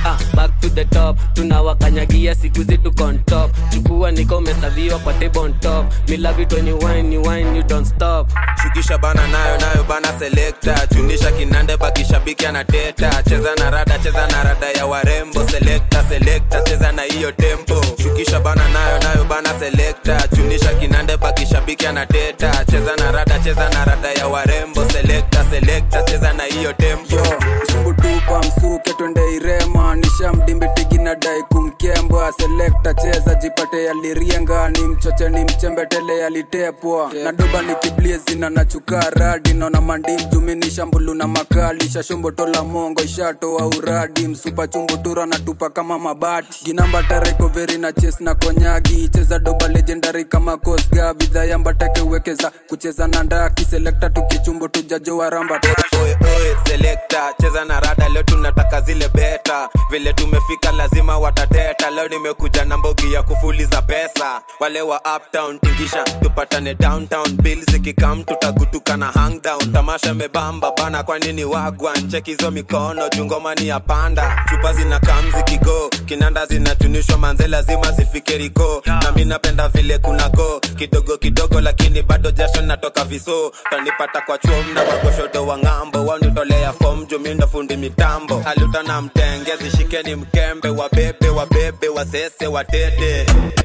ah, back to the top tunawakanyagia siku zetu on top chukua niko umesaviwa kwa table on top me love it when you wine you wine you don't stop shukisha bana nayo nayo bana selekta chunisha kinande bakishabiki anateta cheza na rada cheza na rada ya warembo selekta selekta cheza na hiyo tempo shukisha bana nayo nayo bana selekta chunisha kinande bakishabiki anateta cheza na rada cheza na rada ya warembo selekta selekta cheza na hiyo tempo msumbutupa msuke twende irema nishamdimbitigi na dai kumkembwa selekta cheza jipate yalirienga ni mchoche ni mchembetele yalitepwa na doba ni kibliezina na chukaradi naona mandim jumini shambulu na makali shashombotola mongo ishatoa uradi msupa chumbutura na tupa kama mabati ginamba tarekoveri na ches na konyagi cheza doba legendary kama kosga vidhayambatake uwekeza kucheza na ndaki selekta tukichumbu tujajo waramba Oe, oe, selekta cheza na rada leo tunataka zile beta vile tumefika lazima watateta leo nimekuja na mbogi ya kufuliza pesa wale wa uptown tingisha tupatane downtown bill zikikam tutagutuka na hangdown tamasha mebamba bana kwa nini wagwan cheki hizo mikono jungoma ni ya panda chupa zina kam zikigo kinanda zinatunishwa manze lazima zifike riko na mi napenda vile kuna go kidogo kidogo lakini bado jasho natoka viso tanipata kwa chuom na wagoshodo wa ng'ambo wanitolea fom jumindo fundi mitambo aluta na mtenge zishikeni mkembe wabebe wabebe wasese watete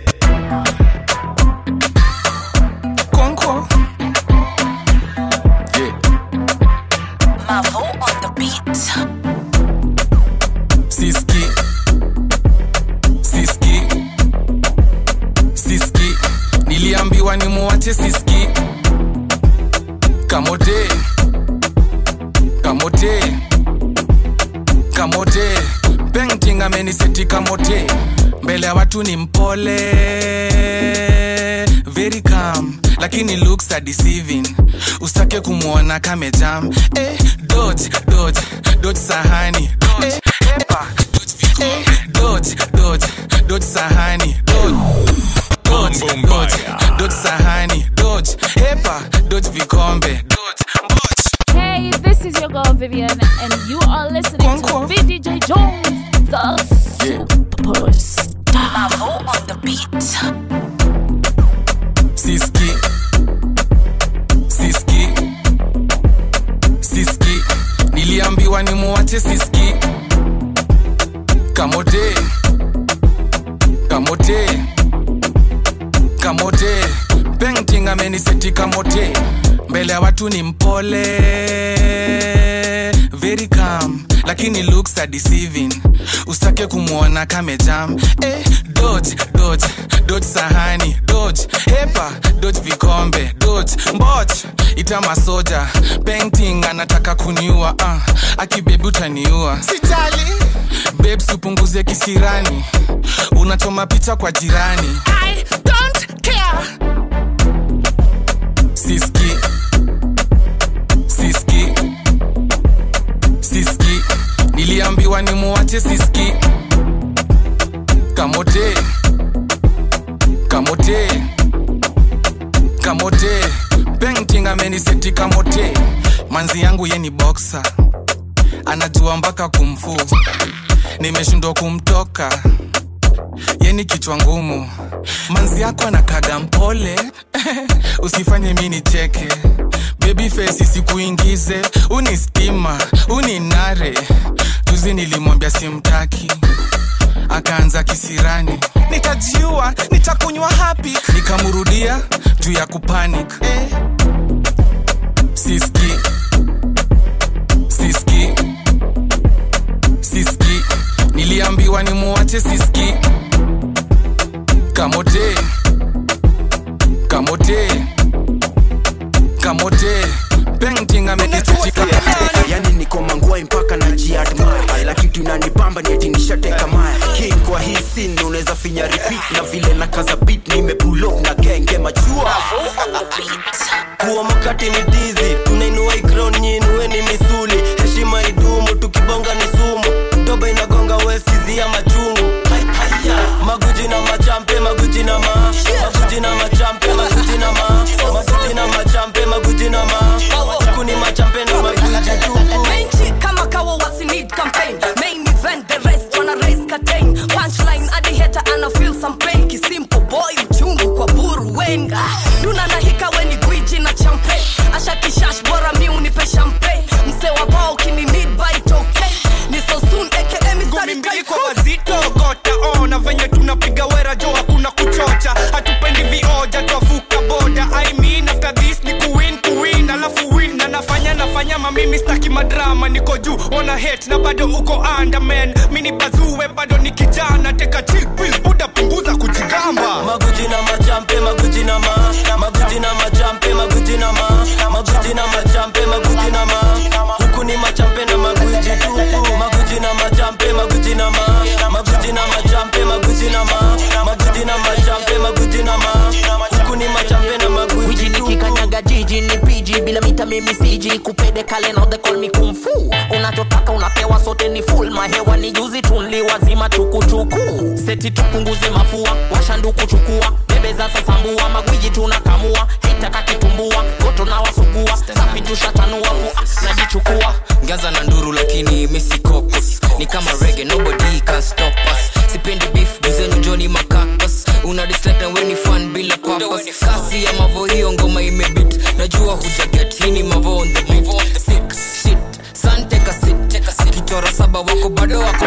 Konko. Yeah. Mavo on the beat. Siski. Siski. Siski. Niliambiwa ni muwache Siski. Kamote. Kamote. Kamote. Painting ameniseti kamote. Mbele ya watu ni mpole. Very calm lakini looks are deceiving usitake kumwona kamejam eh, dodge, dodge, dodge sahani eh, epa, eh, dodge, dodge, dodge sahani dodge, dodge, dodge, dodge sahani dodge, epa, dodge vikombe dodge, Hey, this is your girl Vivian, and you are listening to VDJ Jones, the superstar. Mavo on the beat. Siski Siski Siski Niliambiwa ni muwache Siski Kamote Kamote Kamote Painting ameniseti kamote Mbele ya watu ni mpole Very calm lakini looks are deceiving usitake kumwona kamejam eh, dodge, dodge, dodge sahani dodge, hepa dodge vikombe dodge, mboch ita masoja painting anataka kuniua uh, akibebi utaniua sijali babes upunguze kisirani unachoma picha kwa jirani I don't care. siski siski siski niliambiwa ni muwache siski kamote kamote kamote painting ameniseti kamote manzi yangu ye ni boxer anajua mpaka kumfu nimeshindwa kumtoka yeni kichwa ngumu manzi yako anakaga mpole usifanye mi nicheke baby face sikuingize uni stima uni nare juzi nilimwambia simtaki akaanza kisirani nitajiua nitakunywa hapi nikamrudia juu ya kupanic eh. siski siski siski niliambiwa ni muwache siski kamote kamote kamote painting amenichitika yani niko mangwai mpaka na jiadmire la kitu inanipamba ni eti nishateka maya king kwa hii scene unaweza finya repeat na vile na kaza beat nimepull up na genge machua kuwa makati ni dizi tunainua ikron nyinue ni misuli heshima idumu tukibonga ni sumu doba inagonga wesizi ya machungu maguji na machampe maguji na ma maguji na machampe maguji na ma maguji na machampe maguji na ma huku ni machampe na maguji tupu Menchi kama kawa wasi need campaign Main event the rest wanna una hate na bado uko underman mini bazue bado ni kijana teka chill pill buda punguza kujigamba maguji na machampe maguji na ma maguji na machampe maguji na ma maguji na machampe maguji na ma huku ni machampe na maguji tupu maguji na machampe maguji na ma maguji na machampe maguji na ma maguji na machampe maguji na ma huku ni machampe na maguji Wiji nikikanyaga jiji ni piji bila mita mimi siji kupede kale now they call me kung fu unachotaka unapewa sote ni full mahewa ni juzi tunli wazima tukutuku seti tupunguze mafua washanduku chukua bebe za sasambua magwiji tunakamua hitaka kitumbua goto na wasugua safi tushatanua fu najichukua ngaza na nduru lakini misikopus ni kama rege nobody can stop us sipendi beef duzenu joni makakas una dislike na weni fan bila papas kasi ya mavo hiyo ngoma imebit najua hujaget hini mavo on the beat sick shit san take a sit akichora saba wako bado wako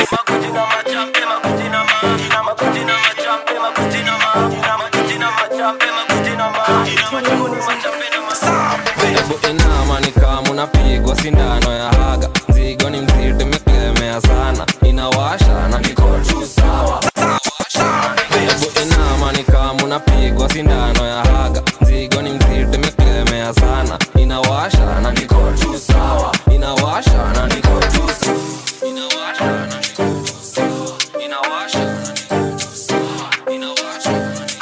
Hebu inama ni kama unapigwa sindano ya haga mzigo ni mzito imeklemea sana inawasha na niko tu sawa Hebu inama ni kama unapigwa sindano ya haga mzigo ni mzito imeklemea sana inawasha na niko tu sawa inawasha na niko tu sawa inawasha na niko tu sawa inawasha na niko tu sawa inawasha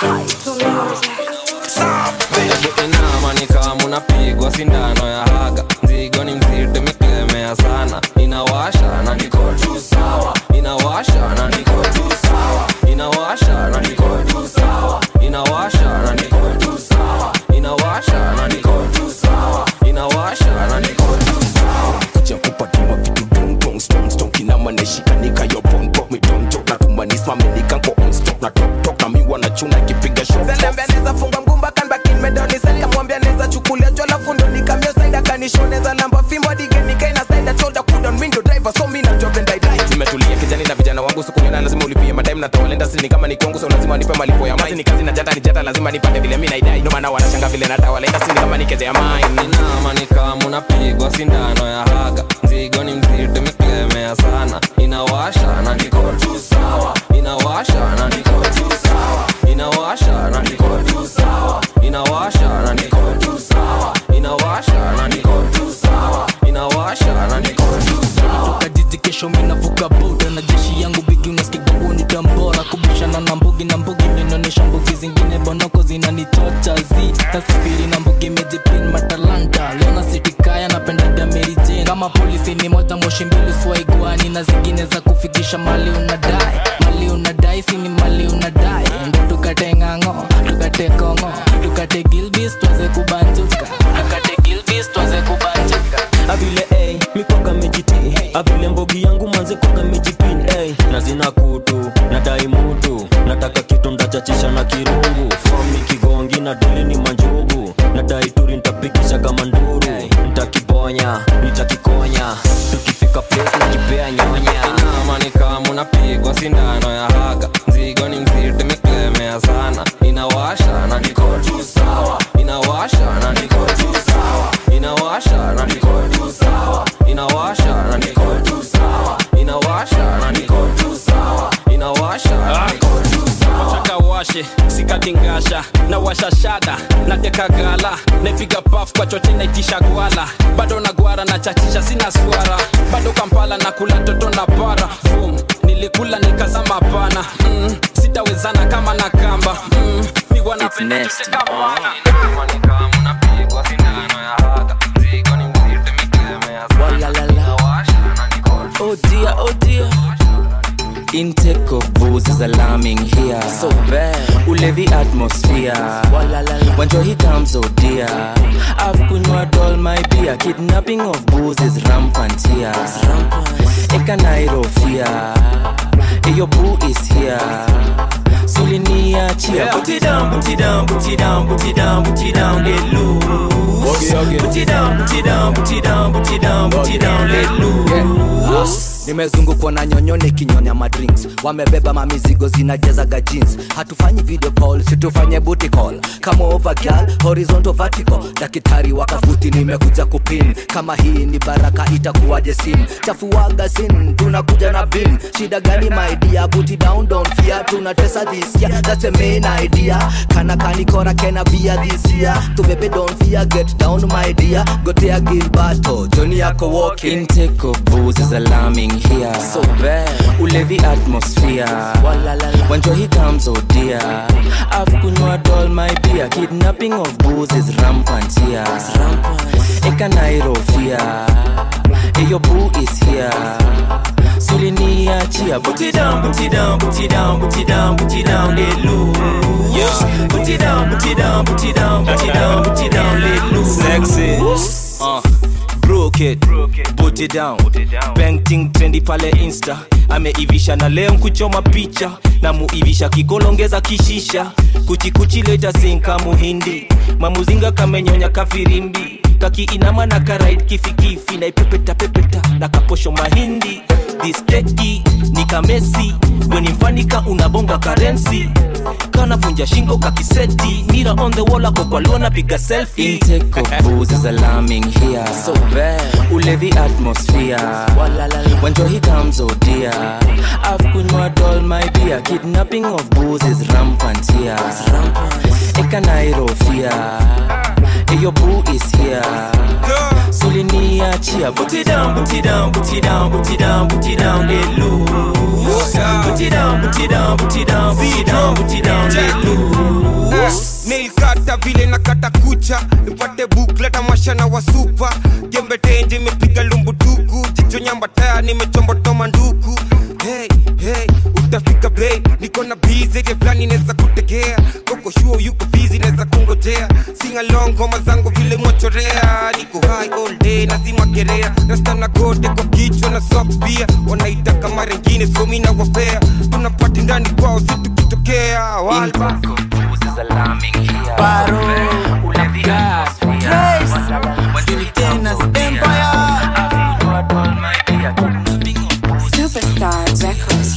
Hebu inama ni kama unapigwa sindano ya haga mzigo ni mzito imeklemea sana inawasha na niko tu sawa inawasha na niko tu sawa inawasha na niko tu sawa inawasha na niko tu sawa inawasha na niko tu sawa inawasha na niko tu sawa kuja kupatiwa vitu dongdong stongstong kinamaneshikanikayo bonbon midonjo natumanismamenikanko onstop na toktok na miwa na chuna kipiga Zalambia neza funga mgumba kan bakin medoni set kamwambia neza chukulia jola fundo nikamio saida kanishoneza lamba fimbo digeni kaina saida cholda kudon mindo driver so mina job and I die nimetulia kijani na vijana wangu sikunyona lazima ulipie madem na tawalenda sini kama ni kongo so lazima nipe malipo ya mazi ni kazi na jata ni jata lazima nipande vile mi naidai ndo maana wanashanga vile natawalenda sini kama ni keje ya mine inama ni kama unapigwa sindano ya haga mzigo ni mzito imeklemea sana inawasha na niko tu sawa inawasha na niko tu sawa inawasha na niko tu sawa inawasha na niko tu sawa inawasha na niko tu sawa inawasha na niko tu sawa kajiji kesho minavuka boda na jeshi yangu bigi unaskigabu ni tambora kubishana na mbugi na mbugi minaonyesha mbugi zingine bonoko zinanichocha zi tasifiri na mbugi mejipin matalanta leona sitikaya napendaga merijen kama polisi ni moja moshi mbili swaigwani na zingine za kufikisha mali unadai mali unadai sini mali unadai ndo tukate ng'ang'o tukate kongo tukate gilbis twaze kubanjuka tukate gilbis twaze kubanjuka avile ey mikwaga mejiti avile mbogi yangu manze kwaga mejipin ey na zina kutu na dai mutu nataka kitu ndachachisha na kirungu fomi kigongi na dili ni manjugu na dai turi ntapikisha kama nduru ntakibonya nitakikonya tukifika place na kipea nyonya inama ni kama unapigwa sindano ya haga mzigo ni mzito imeklemea sana inawasha na niko tu sawa inawasha na niko tu sawa inawasha na niko tu sawa inawasha na niko tu sawa inawasha na niko tu sawa inawasha na niko tu sawa nataka washe sikatingasha na washa shada nateka gala naipiga paf kwa choche naitisha gwala bado na gwara na chachisha sina swara bado kampala na kula toto na para Boom. nilikula nikazama pana mm. sitawezana kama na kamba mm. mi wanapenda tutekamana Oh dear, oh dear. Intake of booze is alarming here. So bad. Ulevi atmosphere. When joy comes, oh dear. I've kunywa all my beer. Kidnapping of booze is rampant here. Eka Nairo fear. Eyo boo is here. Sulinia chia. Put it down, put it down, put it down, put it down, put it down, let loose. Put it down, put it down, put it down, put it down, put it down, let loose. nimezungukwa na nyonyo nikinyonya madrinks wamebeba mamizigo zinajazaga jeans hatufanyi video call situfanye booty call kama over girl horizontal vertical daktari wakafuti nimekuja kupin kama hii ni baraka itakuwaje sin chafuaga sin tunakuja na bin shida gani my dear booty down don't fear tunatesa this year that's the main idea kana kanikora kena bia this year tubebe don't fear get down my dear gotea gilbato joni yako walking intake of booze is alarming here so bad ulevi atmosphere when he comes oh dear i've kunywa all my beer kidnapping of booze is rampant here ekanairo fear eyo boo is here suliniachia put it down put it down put it down put it down put it down let loose put it down put it down put it down put it down put it down let loose sexy uh, broke it put it down painting trendi pale insta ameivisha na leo kuchoma picha na muivisha kikolongeza kishisha kuchikuchi leta sinka muhindi mamuzinga kamenyonya kafirimbi kakiinama na karait kifikifi na ipepeta pepeta na kaposho mahindi disteki ni kamesi wenimfanika unabonga karensi kanavunja shingo kakiseti mira on the wall ako kwaliona piga selfie intake of booze is alarming here so bad ulevi atmosphere when he comes oh dear i've kunywa all my beer kidnapping of booze is rampant here ekanairo fear eyo boo is here suliniachia put it down put it down put it down put it down put it down let loose put it down put it down put it down put it down put it down let loose nilkata vile na kata kucha nipate bukleta mashana wa supa jembe tenje imepiga lumbutuku jicho nyamba taya nimechombotoma nduku hey, hey, utafika bei niko na bizeje fulani neza kutegea koko shuo yuko bizi neza kungojea singalong ngoma zangu vile mwachorea niko high all day nazima gerea nastana gote kwa kichwa na socks pia wanaita kama rengine somi na wapea tunapati ndani kwao si tukitokea walba is alarming here Paro. ulevi atmosphere when he comes oh dear i've kunywa all my beer kidnapping of booze Superstar Records.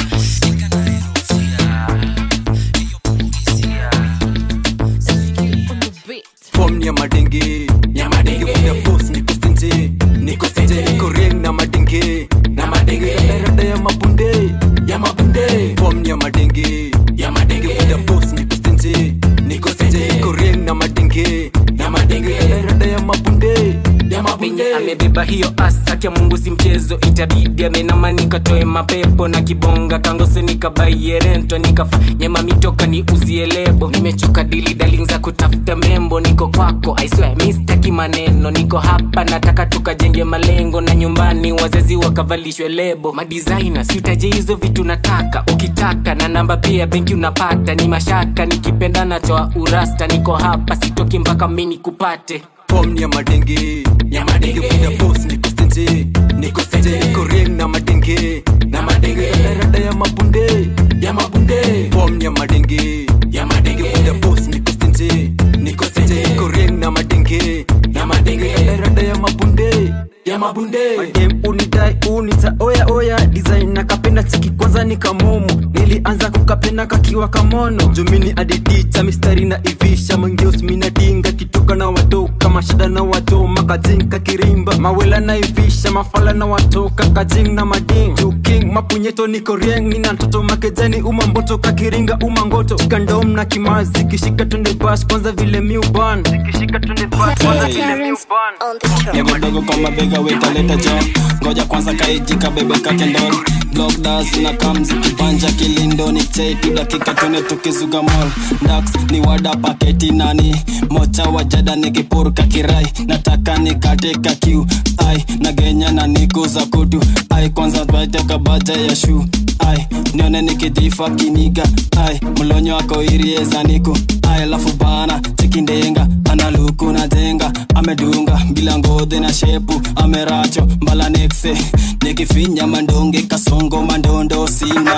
fom ya madenge ya madenge kuda boss niko stenje niko stenje niko ring na madenge na madenge rada ya mabunde ya mabunde fom ya madenge ya madenge kuda boss niko stenje niko stenje niko ring na madenge na madenge rada ya mabunde ya mabunde venye amebeba hiyo asaki ya mungu si mchezo itabidi amenama nikatoe mapepo na kibonga kangose nikabaie rento nikafanye mamitoka ni uzie lebo nimechoka dili daling za kutafuta membo niko kwako aiswe mistaki maneno niko hapa nataka tukajenge malengo na nyumbani wazazi wakavalishwe lebo madisaina sitaje hizo vitu nataka ukitaka na namba pia benki unapata ni mashaka nikipenda natoa urasta niko hapa sitoki mpaka mini kupate fom ya madenge ya madenge kuda boss niko stenje niko stenje niko ring na madenge na madenge rada ya mabunde ya mabunde fom ya madenge ya madenge kuda boss niko stenje niko stenje niko ring na madenge na madenge rada ya mabunde ya mabunde madem unidai unita oya oya design nakapenda chiki kwanza ni kamomo nilianza kukapenda kakiwa kamono jumini adidita mistari na ivisha mangeos minadinga kitoka na watoka mashada na watoma kajing kakirimba mawela na ivisha mafala na watoka kajing na mading juking mapunyeto niko rieng nina mtoto makejani umamboto kakiringa umangoto chikandom na kimazi kishika tunde bash kwanza vile miuban kishika tunde bash kwanza vile miuban nyagodogo kwa mabega wetaleta jo ngoja kwanza kaijika bebe kakendol blokdas na kamzi kipanja kilindoni cheitu dakika tune tukizuga mol dax ni wada paketi nani mocha wajada nikipurka kirai nataka nikateka kiu ai nagenya na niku za kutu ai kwanza baiteka baja ya shu ai nione nikidhifa kiniga ai mlonyo ako iriezaniku ai alafu bana chikindenga analuku na jenga amedunga bila ngodhe na shepu ameracho mbala nekse nikifinya mandonge kasongo mandondo sina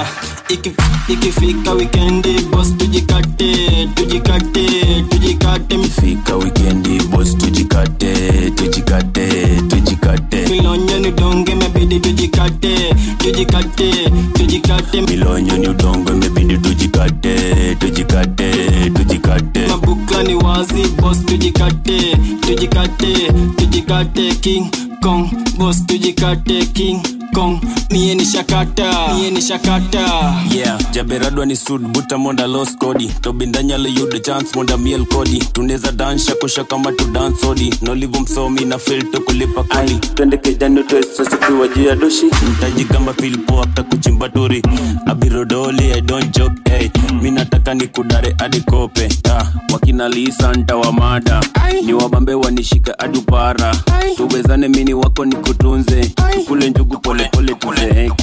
Iki- ikifika wikendi bos tujikate tujikate tujikate fika wikendi bos tujikate tujikate tujikate milonyo ni donge mebidi tujikate tujikate tujikate milonyo ni udongo imebidi tujikate tujikate tujikate mabukla ni wazi bos tujikate tujikate tujikate king kong bos tujikate king kong mie ni shakata mie ni shakata yeah jaberadwa ni sud buta monda los kodi tobindanyalo yudo chance monda miel kodi tuneza dansha kusha kama tu dance odi nolivu msomi na fil to kulipa kodi twende kijani twesosikiwa juu ya doshi mtaji kama filpo afta kuchimba turi abirodoli i don't joke hey. mi nataka ni kudare hadi kope ah, wakina lisa ntawamada ni wabambe wanishika adupara tuwezane mini wako ni kutunze kule njugu polepole tuzeeke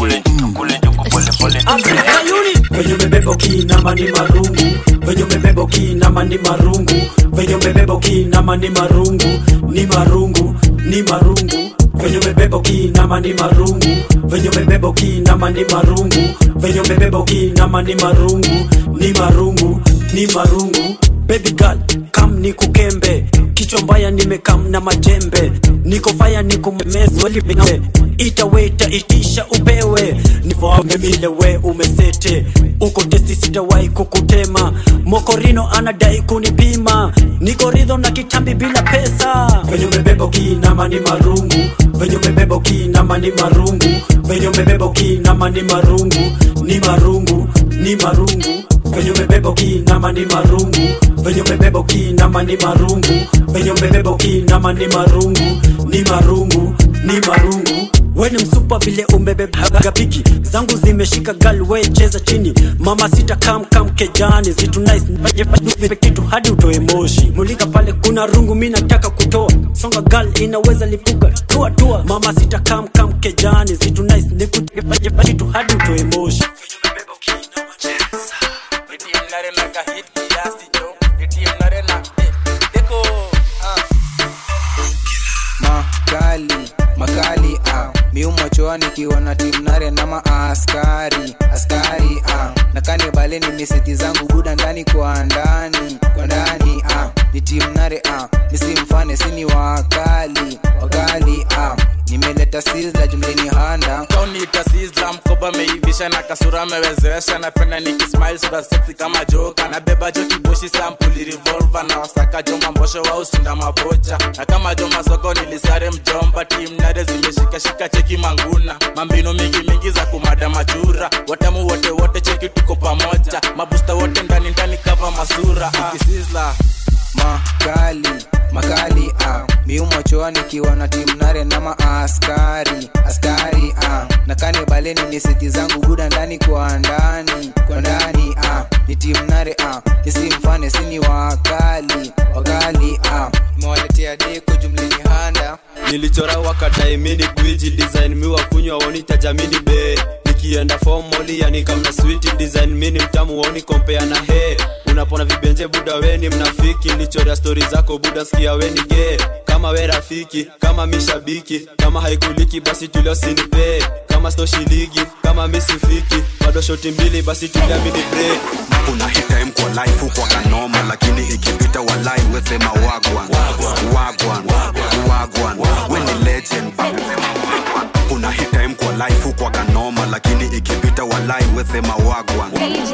venye umebeba ukiinama ni marungu venye umebeba ukiinama ni marungu venye umebeba ukiinama ni marungu ni marungu ni marungu venye umebeba ukiinama ni marungu venye umebeba ukiinama ni marungu venye umebeba ukiinama ni marungu ni marungu ni marungu baby girl kam ni kukembe kichwa mbaya nimekam na majembe niko faya niko mezwelipinge ita weta itisha upewe nivoamemile we umesete uko testi sitawahi kukutema mokorino anadai kunipima niko ridho na kitambi bila pesa venye umebeba ukiinama ni marungu venye umebeba ukiinama ni marungu venye umebeba ukiinama ni marungu ni marungu ni marungu venye umebeba ukiinama ni marungu venye umebeba ukiinama ni marungu venye umebeba ukiinama ni marungu ni marungu ni marungu we ni msupa vile umebebaga piki zangu zimeshika gal we cheza chini mama sita kam kam kejani zitu nice kitu hadi utoe moshi mulika pale kuna rungu mi nataka kutoa songa gal inaweza lipuka tua tua mama sita kam kam kejani zitu nice niku- kitu hadi utoe moshi makali makali ah. miumachoa nikiwa na timnare na maaskari askari ah. na kanibaleni misiti zangu buda ndani kwa ndani kwa ndani ah. ni timnare ah. nisimfane sini wakali wakali ah. nimeleta sizla jumleni handa kaunita sizla mkoba meivisha na kasura amewezesha napenda nikismile sura sexy kama joka nabeba jo kiboshi sampuli revolver na wasaka joma mbosho wa usunda mabocha na kama joma soko nilisare mjomba tim nare zimeshikashika cheki manguna mambino mingi mingi za kumada machura watamu wote wote cheki tuko pamoja mabusta wote ndani ndani kava masura ikisizla makali makali ah. miumachoa nikiwa na timnare na maaskari askari ah. na kanibaleni misiti zangu buda ndani kwa ndani kwa ndani ah. ni timnare ah. nisimfane sini wakali wakali ah. imewaletea deko jumleni handa nilichora wakataimini gwiji design miwa kunywa woni tajamini be nikienda fomoli yani kamna switi design mini mtamu woni kompea na he unapona vibenje buda weni mnafiki nilichorea stori zako buda skia weni ge kama we rafiki kama mishabiki kama haikuliki basi tuliosinipe kama stoshiligi kama misifiki bado shoti mbili basi tuliamini break kuna hit time kwa life huko kanoma lakini ikipita walai wesema wagwan wagwan wagwan we ni legend kuna hit time kwa life huko kanoma lakini ikipita walai wesema wagwan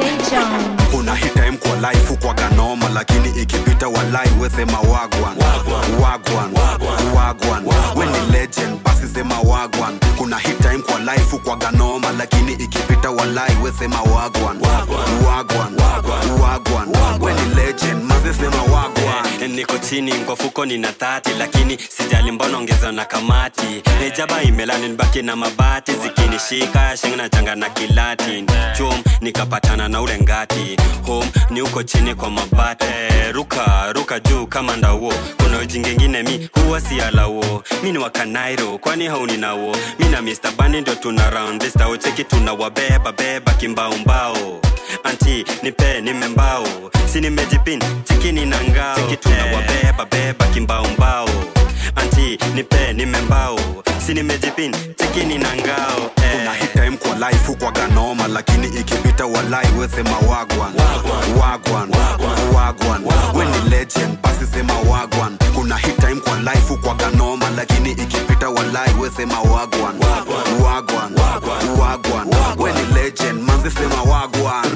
kuna hit time kwa life huko kanoma lakini ikipita walai wesema wagwan wagwan wagwan we ni legend basi sema wagwan kuna hit time kwa life kwa ganoma lakini ikipita walai wesema wagwan wagwan wagwan we ni legend maze sema wagwan niko chini kwa fuko nina thati lakini sijali mbona ongeza na kamati nejaba imelani nibaki na mabati zikinishika shingi na changa na kilati chum nikapatana na ule ngati home ni uko chini kwa mabati Eh, ruka ruka juu kama ndauo kuna ujingengine mi huwa si alauo mi ni wakanairo kwani hauni nawo mi na mr bani ndio tuna round this tao cheki tuna wabeba beba kimbaumbao anti nipe nimembao si nimejipin chikini na ngao cheki tuna wabeba beba kimbaumbao anti nipe nimembao si nimejipin chikini na ngao kuna hit time kwa life kwa ganoma lakini ikipita walai wesema wagwan wagwan wagwan we ni legend basi sema wagwan kuna hit time kwa life kwa ganoma lakini ikipita walai wesema wagwan wagwan wagwan we ni legend manzi sema wagwan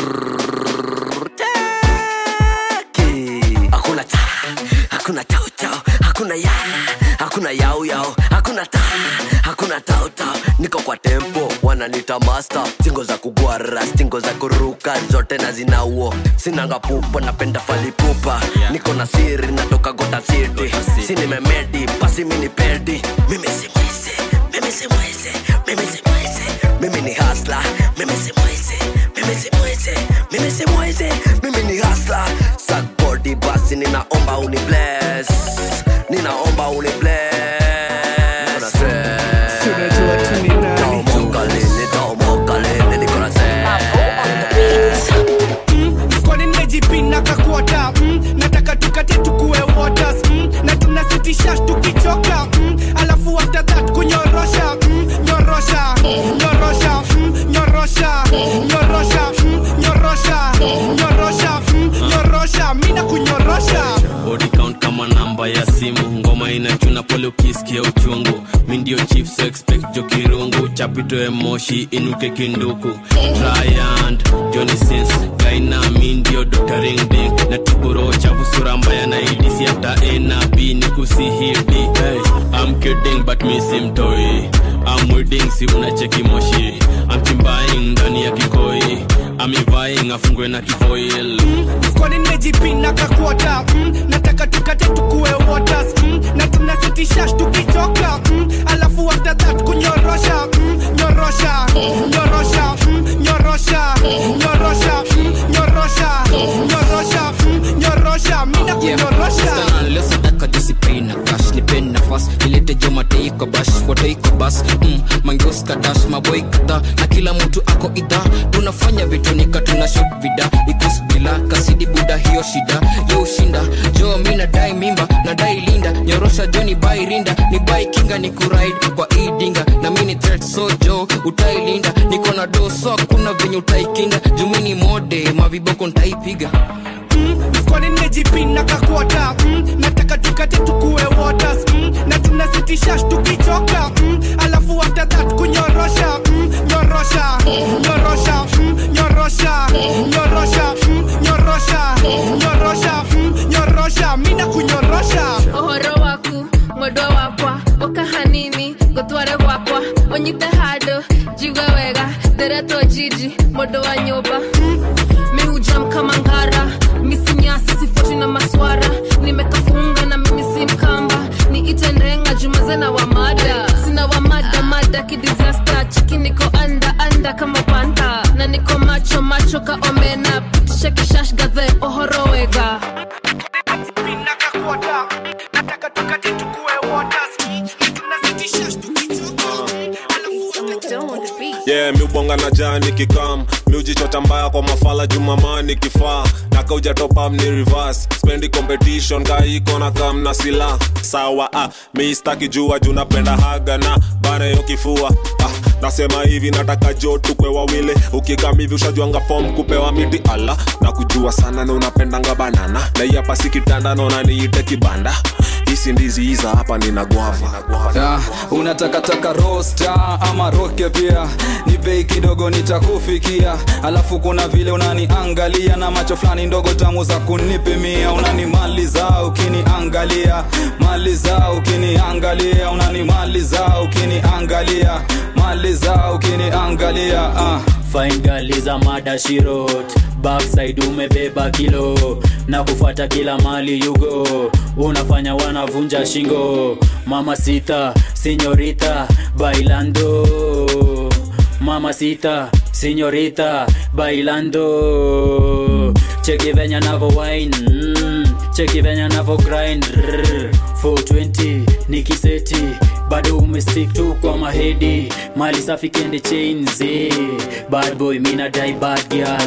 hakuna ta hakuna tau tau hakuna ya hakuna yau yau hakuna ta hakuna tau tau niko kwa tempo wananita master stingo za kugwara stingo za kuruka zote na zinauo sinanga pupa napenda falipupa niko na siri natoka gota city si nimemedi basi mini pedi mimi si mwizi mimi si mwizi mimi si mwizi mimi ni hasla mimi si mwizi mimi si mwizi mimi si mwizi mimi ni hasla sakbodi basi ninaomba uni bless ninaomba uni bless Taomoka lini, taomoka lini, niko na mfukoni nimejipina kakuota mm, nataka tukate tukue waters mm, na tunasitisha tukichoka mm, alafu after that kunyorosha mm, nyorosha nyorosha mm, nyorosha nyorosha mm, nyorosha nyorosha mm, nyorosha mina kunyorosha body count kama namba ya simu ngoma inachuna pole ukisikia uchungu mi ndio chief so expect jo kirungu chapitoe moshi inuke kinduku Giant, Johnny Sins, Gaina, mi ndio Dr. Ring Ding na tuburo chafu sura mbaya na idisi after A na B ni kusihidi hey, I'm kidding but mi simtoi I'm wedding si unacheki moshi I'm chimbaing ndani ya kikoi I'm vying afungwe na kifoil mfukoni nimejipina kakuota mm, nataka tukate tukue waters mm, na tunasitisha tukichoka mm, alafu after that kunyorosha mm, nyorosha nyorosha mm, nyorosha nyorosha mm, nyorosha nyorosha mm, nyorosha mina kunyorosha lesadaka disipline cash nipen nafas ilete jomatei kwa bash watoi kwa bas mm, mangeos kadash maboy kadha na kila mtu ako idha tunafanya vitu nika tuna shot vida ikus bila kasidi buda hiyo shida yo ushinda jo mi nadai mimba nadai linda nyorosha jo ni bai rinda ni bai kinga ni kuride kwa idinga na mini threat so jo utailinda niko na do so hakuna venye utaikinga jumini mode maviboko ntaipiga mfukoni nimejipina kakuota mm, nataka tukate tukue waters mm, na tunasitisha tukichoka mm, alafu after that kunyorosha mm, nyorosha nyorosha mm, nyorosha nyorosha mm, nyorosha nyorosha mm, nyorosha mina kunyorosha ohoro waku mwendwa wakwa ũka hanini ngũtware gwakwa ũnyite handũ njigue wega nderetwo jiji mũndũ wa nyũmba mihujam kama ngara misinyasi sifoti na maswara nimekafunga na mimi si mkamba niite ndenga jumazena wa mada sina wa mada mada kidisasta chiki niko anda anda kama panta na niko macho macho ka omena pitisha kishash gadhe ohoro wega yeah miubonga na jani kikam miujichota mbaya kwa mafala jumamani kifaa nakaujatopam ni reverse spendi competition kaiko na kam na sila sawa ah, miistaki jua juu napenda haga na bana yo kifua ah, nasema hivi nataka jo tukwe wawili ukikam hivi ushajuanga fom kupewa miti ala na kujua sana na unapendanga banana na hii hapa si kitanda naona niite kibanda hisi ndizi hiza hapa nina gwava Ah, unatakataka rosta ama roke pia ni bei kidogo nitakufikia alafu kuna vile unaniangalia na macho fulani ndogo tamu za kunipimia unanimaliza ukiniangalia maliza ukiniangalia unanimaliza ukiniangalia maliza ukiniangalia ah. fine girl is a mada shirot backside umebeba kilo na kufuata kila mali yugo unafanya wanavunja shingo mama sita sinyorita bailando mama sita sinyorita bailando cheki venya navo wine mm, cheki venya navo grind Rrr, 420 nikiseti bado umestick tu kwa mahedi mali safi kende chains eh. bad boy mina dai bad girl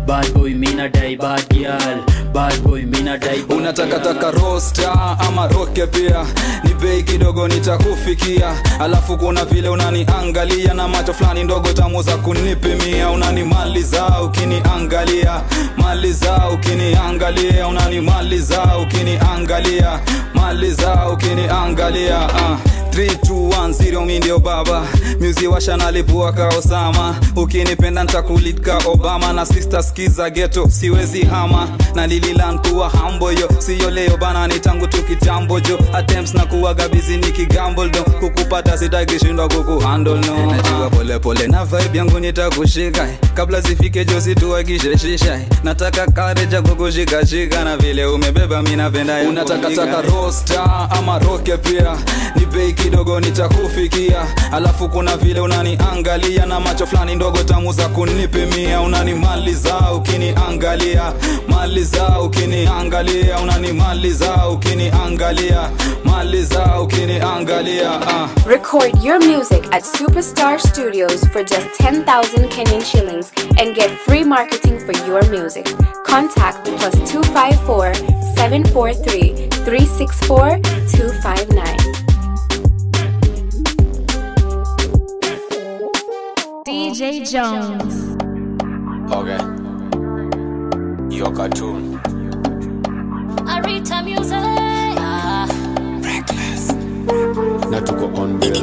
bad boy mina dai bad girl bad boy mina dai bad unatakataka rosta ama roke pia ni bei kidogo nitakufikia alafu kuna vile unaniangalia na macho fulani ndogo tamu za kunipimia unanimaliza ukiniangalia maliza ukiniangalia unanimaliza ukiniangalia maliza ukiniangalia uh. 3210 mi ndio baba muzi washanalipua ka osama ukinipenda ntakulika obama na sister skiza geto siwezi hama na lililan kuwa hambo yo siyo leo bana ni tangu tu kitambo jo attempts na kuwaga bizi ni kigamboldo kukupata sitakishindwa kukuhandle no najua polepole na vibe yangu nitakushika kabla zifike jo situakisheshisha nataka kareja kukushikashika na vile umebeba mi napenda ya unatakataka rosta ama roke pia ni bei kidogo nitakufikia alafu kuna vile unaniangalia na macho fulani ndogo tamu za kunipimia unanimaliza ukiniangalia maliza ukiniangalia unanimaliza ukiniangalia maliza ukiniangalia uh. Record your music at Superstar Studios for just 10,000 Kenyan shillings and get free marketing for your music. Contact plus 254 743 364 259. DJ Jones. Okay. Your cartoon. Arita Music. na tuko on bill.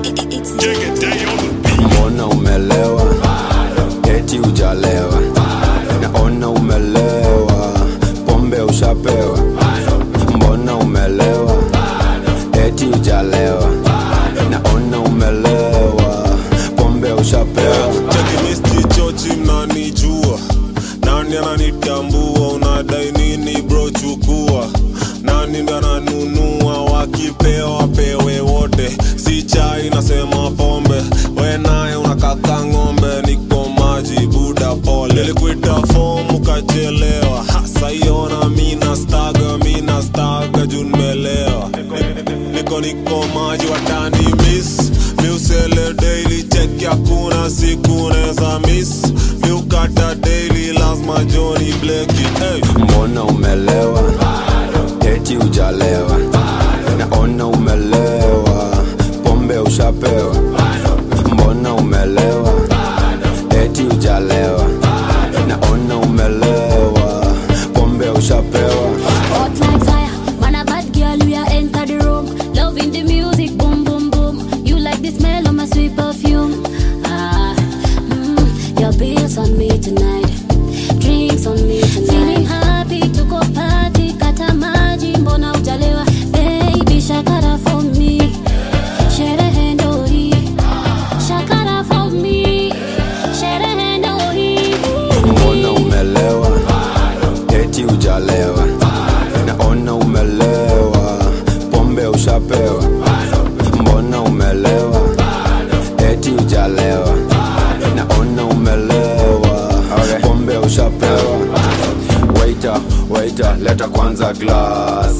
mbona umelewa eti ujalewa naona umelewa pombe ushapewa mbona umelewa eti ujalewa naona umelewa pombe ushapewa chekimistichochi mnanijua nani ananitambua unadai nini bro chukua nani ndo ananunua wakipewa pewe wote si chai nasema pombe we naye unakaka ng'ombe niko maji buda pole nilikuita fomu ukachelewa saiona mina staga mina staga juu nimelewa niko niko maji watani miss miusele daily check hakuna siku neza miss miukata daily lazima joni bleki hey. mbona umelewa eti ujalewa naona umelewa pombe ushapewa mbona umelewa eti ujalewa naona umelewa pombe ushapewa Hot like fire, man a bad girl, we are enter the room. Loving the music, boom boom boom. You like the smell of my sweet perfume. Ah, mm, your bills on me tonight, drinks on me tonight. Feeling happy to go party, kata maji, mbona ujalewa? Baby, shakara for me, sherehe ndo hii. Shakara for me, sherehe ndo hii. mbona umelewa eti ujalewa naona umelewa pombe ushapewa mbona umelewa eti ujalewa naona umelewa pombe ushapewa waita waita leta kwanza glass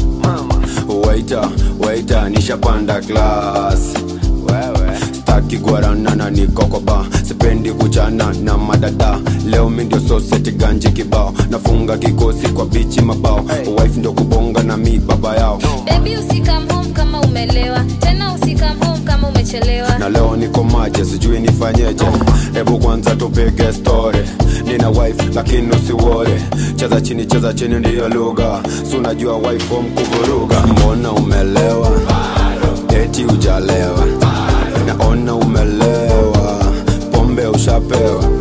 waita waita nishapanda glass staki guaranana nikokoba sipendi kuchana na madada leo mi ndio soseti ganji kibao nafunga kikosi kwa bichi mabao wife ndio kubonga na mi baba yao Baby usikam home kama umelewa tena usikam home kama umechelewa na leo niko maje sijui nifanyeje hebu kwanza tupige story nina wife lakini usiwore cheza chini cheza chini ndiyo lugha si unajua wife home kuvuruga mbona umelewa eti ujalewa naona umelewa pombe ushapewa